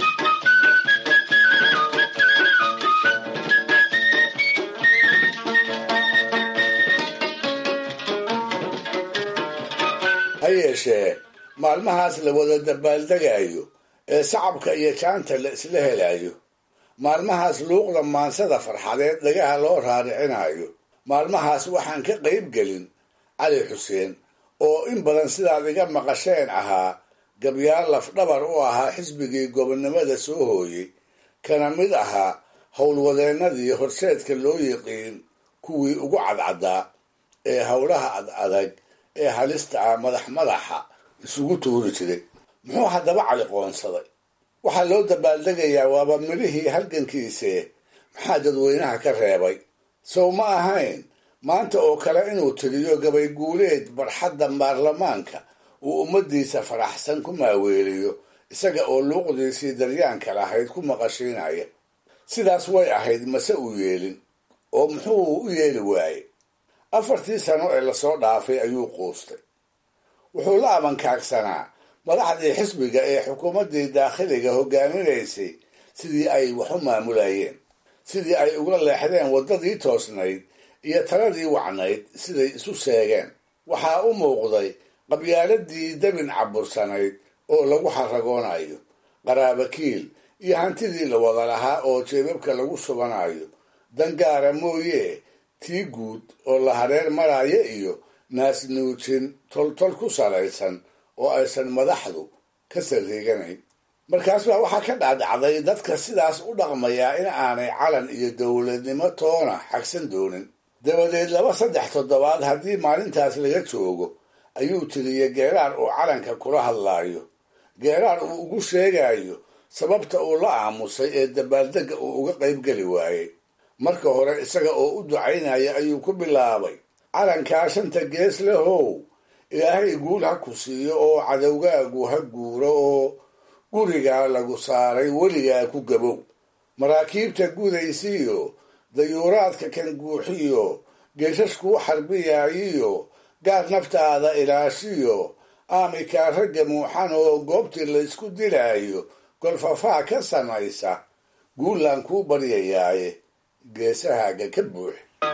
ha yeeshee maalmahaas la wada dabaaldegayo ee sacabka iyo jaanta la isla helayo maalmahaas luuqda maansada farxadeed dhagaha loo raaricinayo maalmahaas waxaan ka qayb gelin cali xuseen oo in badan sidaad iga maqasheen ahaa gabyaal lafdhabar u ahaa xisbigii gobonnimada soo hooyey kana mid ahaa howlwadeennadii horseedka loo yiqiin kuwii ugu cadcaddaa ee howlaha ad adag ee halista ah madax madaxa isugu tuuri jiray muxuu haddaba cali qoonsaday waxaa loo dabaaldegayaa waaba midhihii halgankiise maxaa dadweynaha ka reebay sow ma ahayn maanta oo kale inuu tiriyo gabay guuleed barxadda baarlamaanka uu ummaddiisa faraxsan ku maaweeliyo isaga oo luuqdiisii daryaanka lahayd ku maqashiinaya sidaas way ahayd mase uu yeelin oo muxuu u yeeli waayey afartii sano ee lasoo dhaafay ayuu quustay wuxuu la abankaagsanaa madaxdii xisbiga ee xukuumaddii daakhiliga hogaaminaysay sidii ay wax u maamulayeen sidii ay ugula leexdeen waddadii toosnayd iyo taladii wacnayd siday isu seegeen waxaa u muuqday qabyaaladii dabin cabursanayd oo lagu xaragoonayo qaraabakiil iyo hantidii la wada lahaa oo jeebabka lagu subanayo dangaara mooye tii guud oo la hareer maraayo iyo naasnuujin toltol ku salaysan oo aysan madaxdu ka sariiganayn markaas baa waxaa ka dhacdhacday dadka sidaas u dhaqmayaa in aanay calan iyo dowladnimo toona xagsan doonin dabadeed laba saddex toddobaad haddii maalintaas laga joogo ayuu tiriyey geeraar uu calanka kula hadlaayo geeraar uu ugu sheegayo sababta uu la aamusay ee dabaaldegga uu uga qaybgeli waayey marka hore isaga oo u ducaynaya ayuu ku bilaabay calankaa shanta gees lehow ilaahay guul ha ku siiyo oo cadowgaagu ha guuro oo gurigaa lagu saaray weligaa ku gabow maraakiibta gudaysiyo dayuuraadka kan guuxiyo geeshashkuu xarbiyaayiyo gaar naftaada ilaashiyo aamikaa ragga muuxan oo goobtii laysku dilaayo golfafaa ka samaysa guullaan kuu baryayaaye geesahaaga ka buux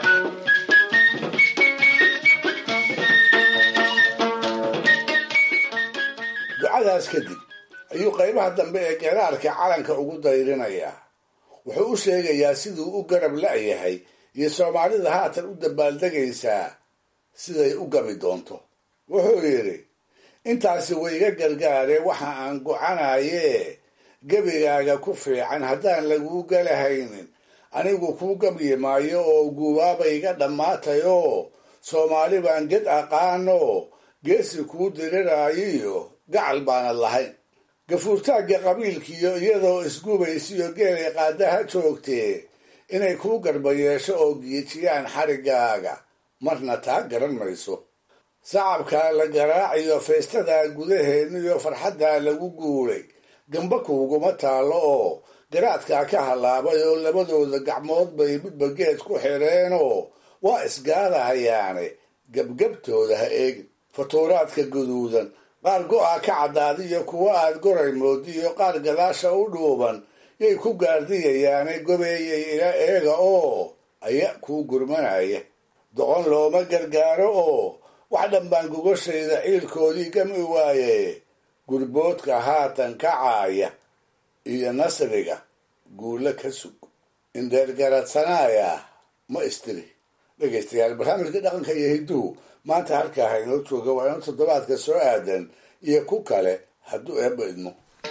ducadaas kadib ayuu qaybaha dambe ee geeraarka calanka ugu dayrinayaa wuxuu u sheegayaa siduu u garab la'yahay iyo soomaalida haatan u dabaaldegaysaa siday u gabi doonto wuxuu yidhi intaasi wayga gargaare waxa aan gocanayee gebigaaga ku fiican haddaan laguu galahaynin anigu kuu gabyi maayo oo guubaabayga dhammaatayoo soomaali baan ged aqaano geesi kuu diriraayiyo gacal baanad lahayn gafuurtaagga qabiilkiiyo iyadoo isgubaysiyo geelay qaadaha joogtee inay kuu garba yeesho oo giijiyaan xariggaaga marna taa garan mayso sacabkaa la garaaciyo feestadaa gudaheeniyo farxaddaa lagu guulay gamba kuuguma taallo oo garaadkaa ka hallaabay oo labadooda gacmood bay midba geed ku xidheenoo waa isgaadahayaane gebgebtooda ha eegin fatuuraadka guduudan qaar go-a ka caddaadiyo kuwa aad goray moodiyo qaar gadaasha u dhuuban yay ku gaardiyayaane gobeeyay ila eega oo aya kuu gurmanaya doqon looma gargaaro oo wax dhanbaan gogashayda ciilkoodii gami waaye gurboodka haatan kacaaya iyo nasriga guulo ka sug indheergaradsanaaya ma istiri dhegaystayaal barnaamijka dhaqanka iyo hidduhu maanta halkaa haynoo jooga waa inuu toddobaadka soo aadan iyo ku kale hadduu eebba idmo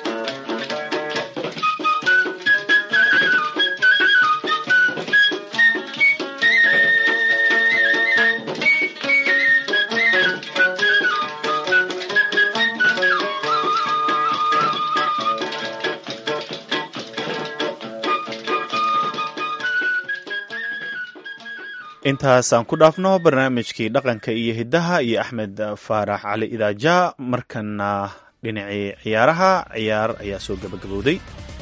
intaas aan ku dhaafno barnaamijkii dhaqanka iyo hiddaha iyo axmed faarax cali idaaja markana dhinacii ciyaaraha ciyaar ayaa soo gabagabowday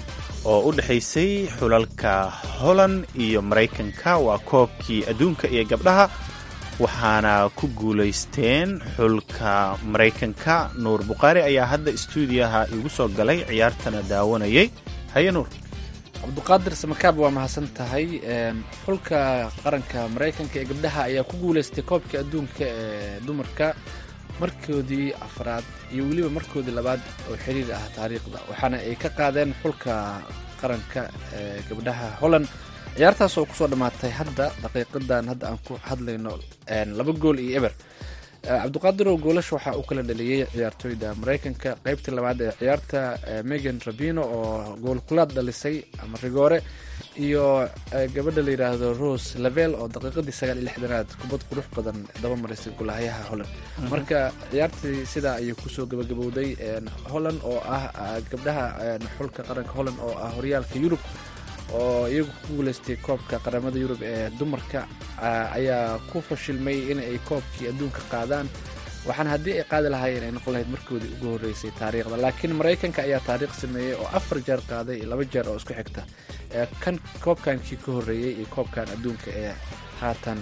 oo u dhexaysay xulalka holland iyo maraykanka waa koobkii adduunka iyo gabdhaha waxaana ku guulaysteen xulka maraykanka nuur bukhaari ayaa hadda istuudiyaha igu soo galay ciyaartana daawanayay haye nuur cabduqaadir samakaab waa mahadsan tahay xulka qaranka maraykanka ee gabdhaha ayaa ku guulaystay koobka adduunka ee dumarka markoodii afraad iyo weliba markoodii labaad oo xiriir ah taariikhda waxaana ay ka qaadeen xulka qaranka ee gabdhaha holland ciyaartaas oo kusoo dhammaatay hadda daqiiqadan hadda aan ku hadlayno laba gool iyo eber cabduqaadirow goolasha waxaa u kala dhaliyey ciyaartooyda maraykanka qeybtii labaad ee ciyaarta megan rabino oo goolkulaad dhalisay ama rigoore iyo gabadha la yidhaahdo rose lavel oo daqiiqadii sagaal iyo lixdanaad kubad qurux badan daba marisay golahayaha holland marka ciyaartii sidaa ayay kusoo gabagabowday holland oo ah gabdhaha xulka qaranka holland oo ah horyaalka yurub oo iyagu ku guulaystay koobka qaramada yurub ee dumarka ayaa ku fashilmay in ay koobkii adduunka qaadaan waxaana haddii ay qaadi lahaayeen ay noqon lahayd markoodii ugu horreysay taariikhda laakiin maraykanka ayaa taariikh sameeyey oo afar jeer qaaday iyo laba jeer oo isku xigta kan koobkankii ka horreeyey iyo koobkan adduunka ee haatan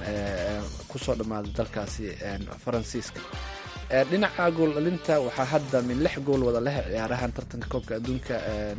kusoo dhammaaday dalkaasi faransiiska dhinaca gool dhalinta waxaa hadda min lix gool wada leh ciyaarahan tartanka koobka adduunka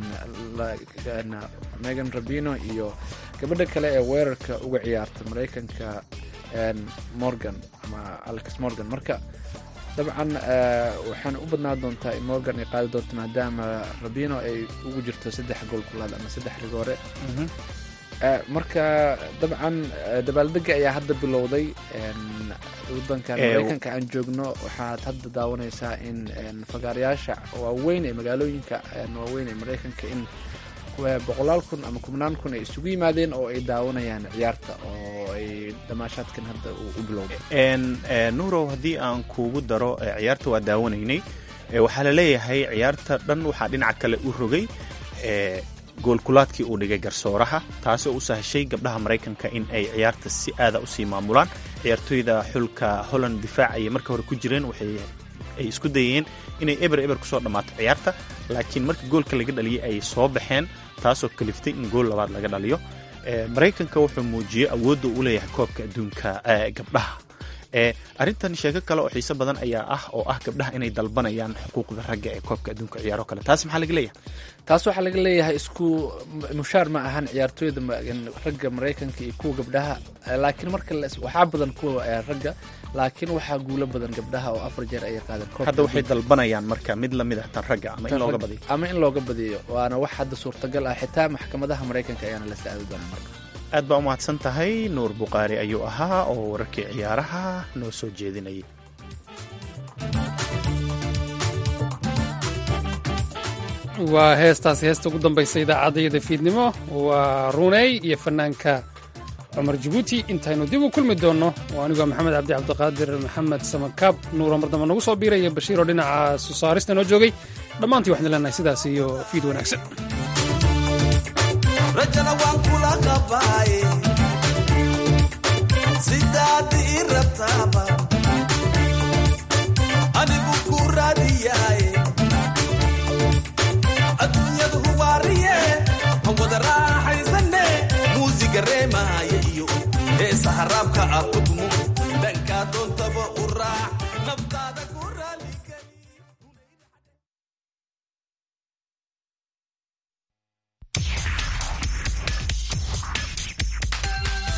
megan rabino iyo gabadha kale ee weerarka uga ciyaarta maraykanka morgan ama alex morgan marka dabcan waxaana u badnaan doontaa in morgan ay qaadi doonto maadaama rabino ay ugu jirto saddex gool kulaad ama saddex rigoore marka dabcan dabaaldega ayaa hadda bilowday wadankan maraykanka aan joogno waxaad hadda daawanaysaa in fagaarayaasha waaweyn ee magaalooyinka waaweyn ee maraykanka in boqolaal kun ama kubnaan kun ay isugu yimaadeen oo ay daawanayaan ciyaarta oo ay damaashaadkan hadda u bilowday nuurow haddii aan kuugu daro ciyaarta waa daawanaynay waxaa la leeyahay ciyaarta dhan waxaa dhinaca kale u rogay goolkulaadkii uu dhigay garsooraha taasoo u sahashay gabdhaha maraykanka in ay ciyaarta si aada usii maamulaan ciyaartooyda xulka holland difaac ayay marka hore ku jireen waxay ay isku dayeen inay eber eber kusoo dhammaato ciyaarta laakiin marka goolka laga dhaliyay ay soo baxeen taasoo kaliftay in gool labaad laga dhaliyo maraykanka wuxuu muujiyey awoodda uu leeyahay koobka adduunka gabdhaha arrintan sheeko kale oo xiise badan ayaa ah oo ah gabdhaha inay dalbanayaan xuquuqda ragga ee koobka adduunka ciyaaro kale taas maxaa laga leeyahay taas waxaa laga leeyahay isku mushaar ma ahan ciyaartooyda ragga maraykanka iyo kuwa gabdhaha laakiin marka waxaa badan kuwa ragga laakiin waxaa guulo badan gabdhaha oo afar jeer ayay qaadeen hadda waxay dalbanayaan marka mid lamid ah tan ragga ama in looga badiyo ama in looga badiyo waana wax hadda suurtagal ah xitaa maxkamadaha maraykanka ayaana la saadi doonaa marka aad baa u mahadsan tahay nuur bukhaari ayuu ahaa oo wararkii ciyaaraha noo soo jeedinayay waa heestaasi heesta ugu dambaysa idaacadayada fiidnimo waa runey iyo fanaanka cumar jabuuti intaynu dib u kulmi doonno oo anigoo maxamed cabdi cabdiqaadir maxamed samakaab nuuro mardamba nagu soo biiraya bashiiroo dhinaca soosaarista noo joogay dhammaantii waxaan leenahay sidaas iyo fiid wanaagsan rajana waan kula qabaaye sidaad ii rabtaaba anigu ku raadiyaaye adduunyadu huwaariye han wada raaxaysane muusiga reemaaya iyo heesa haraabka ah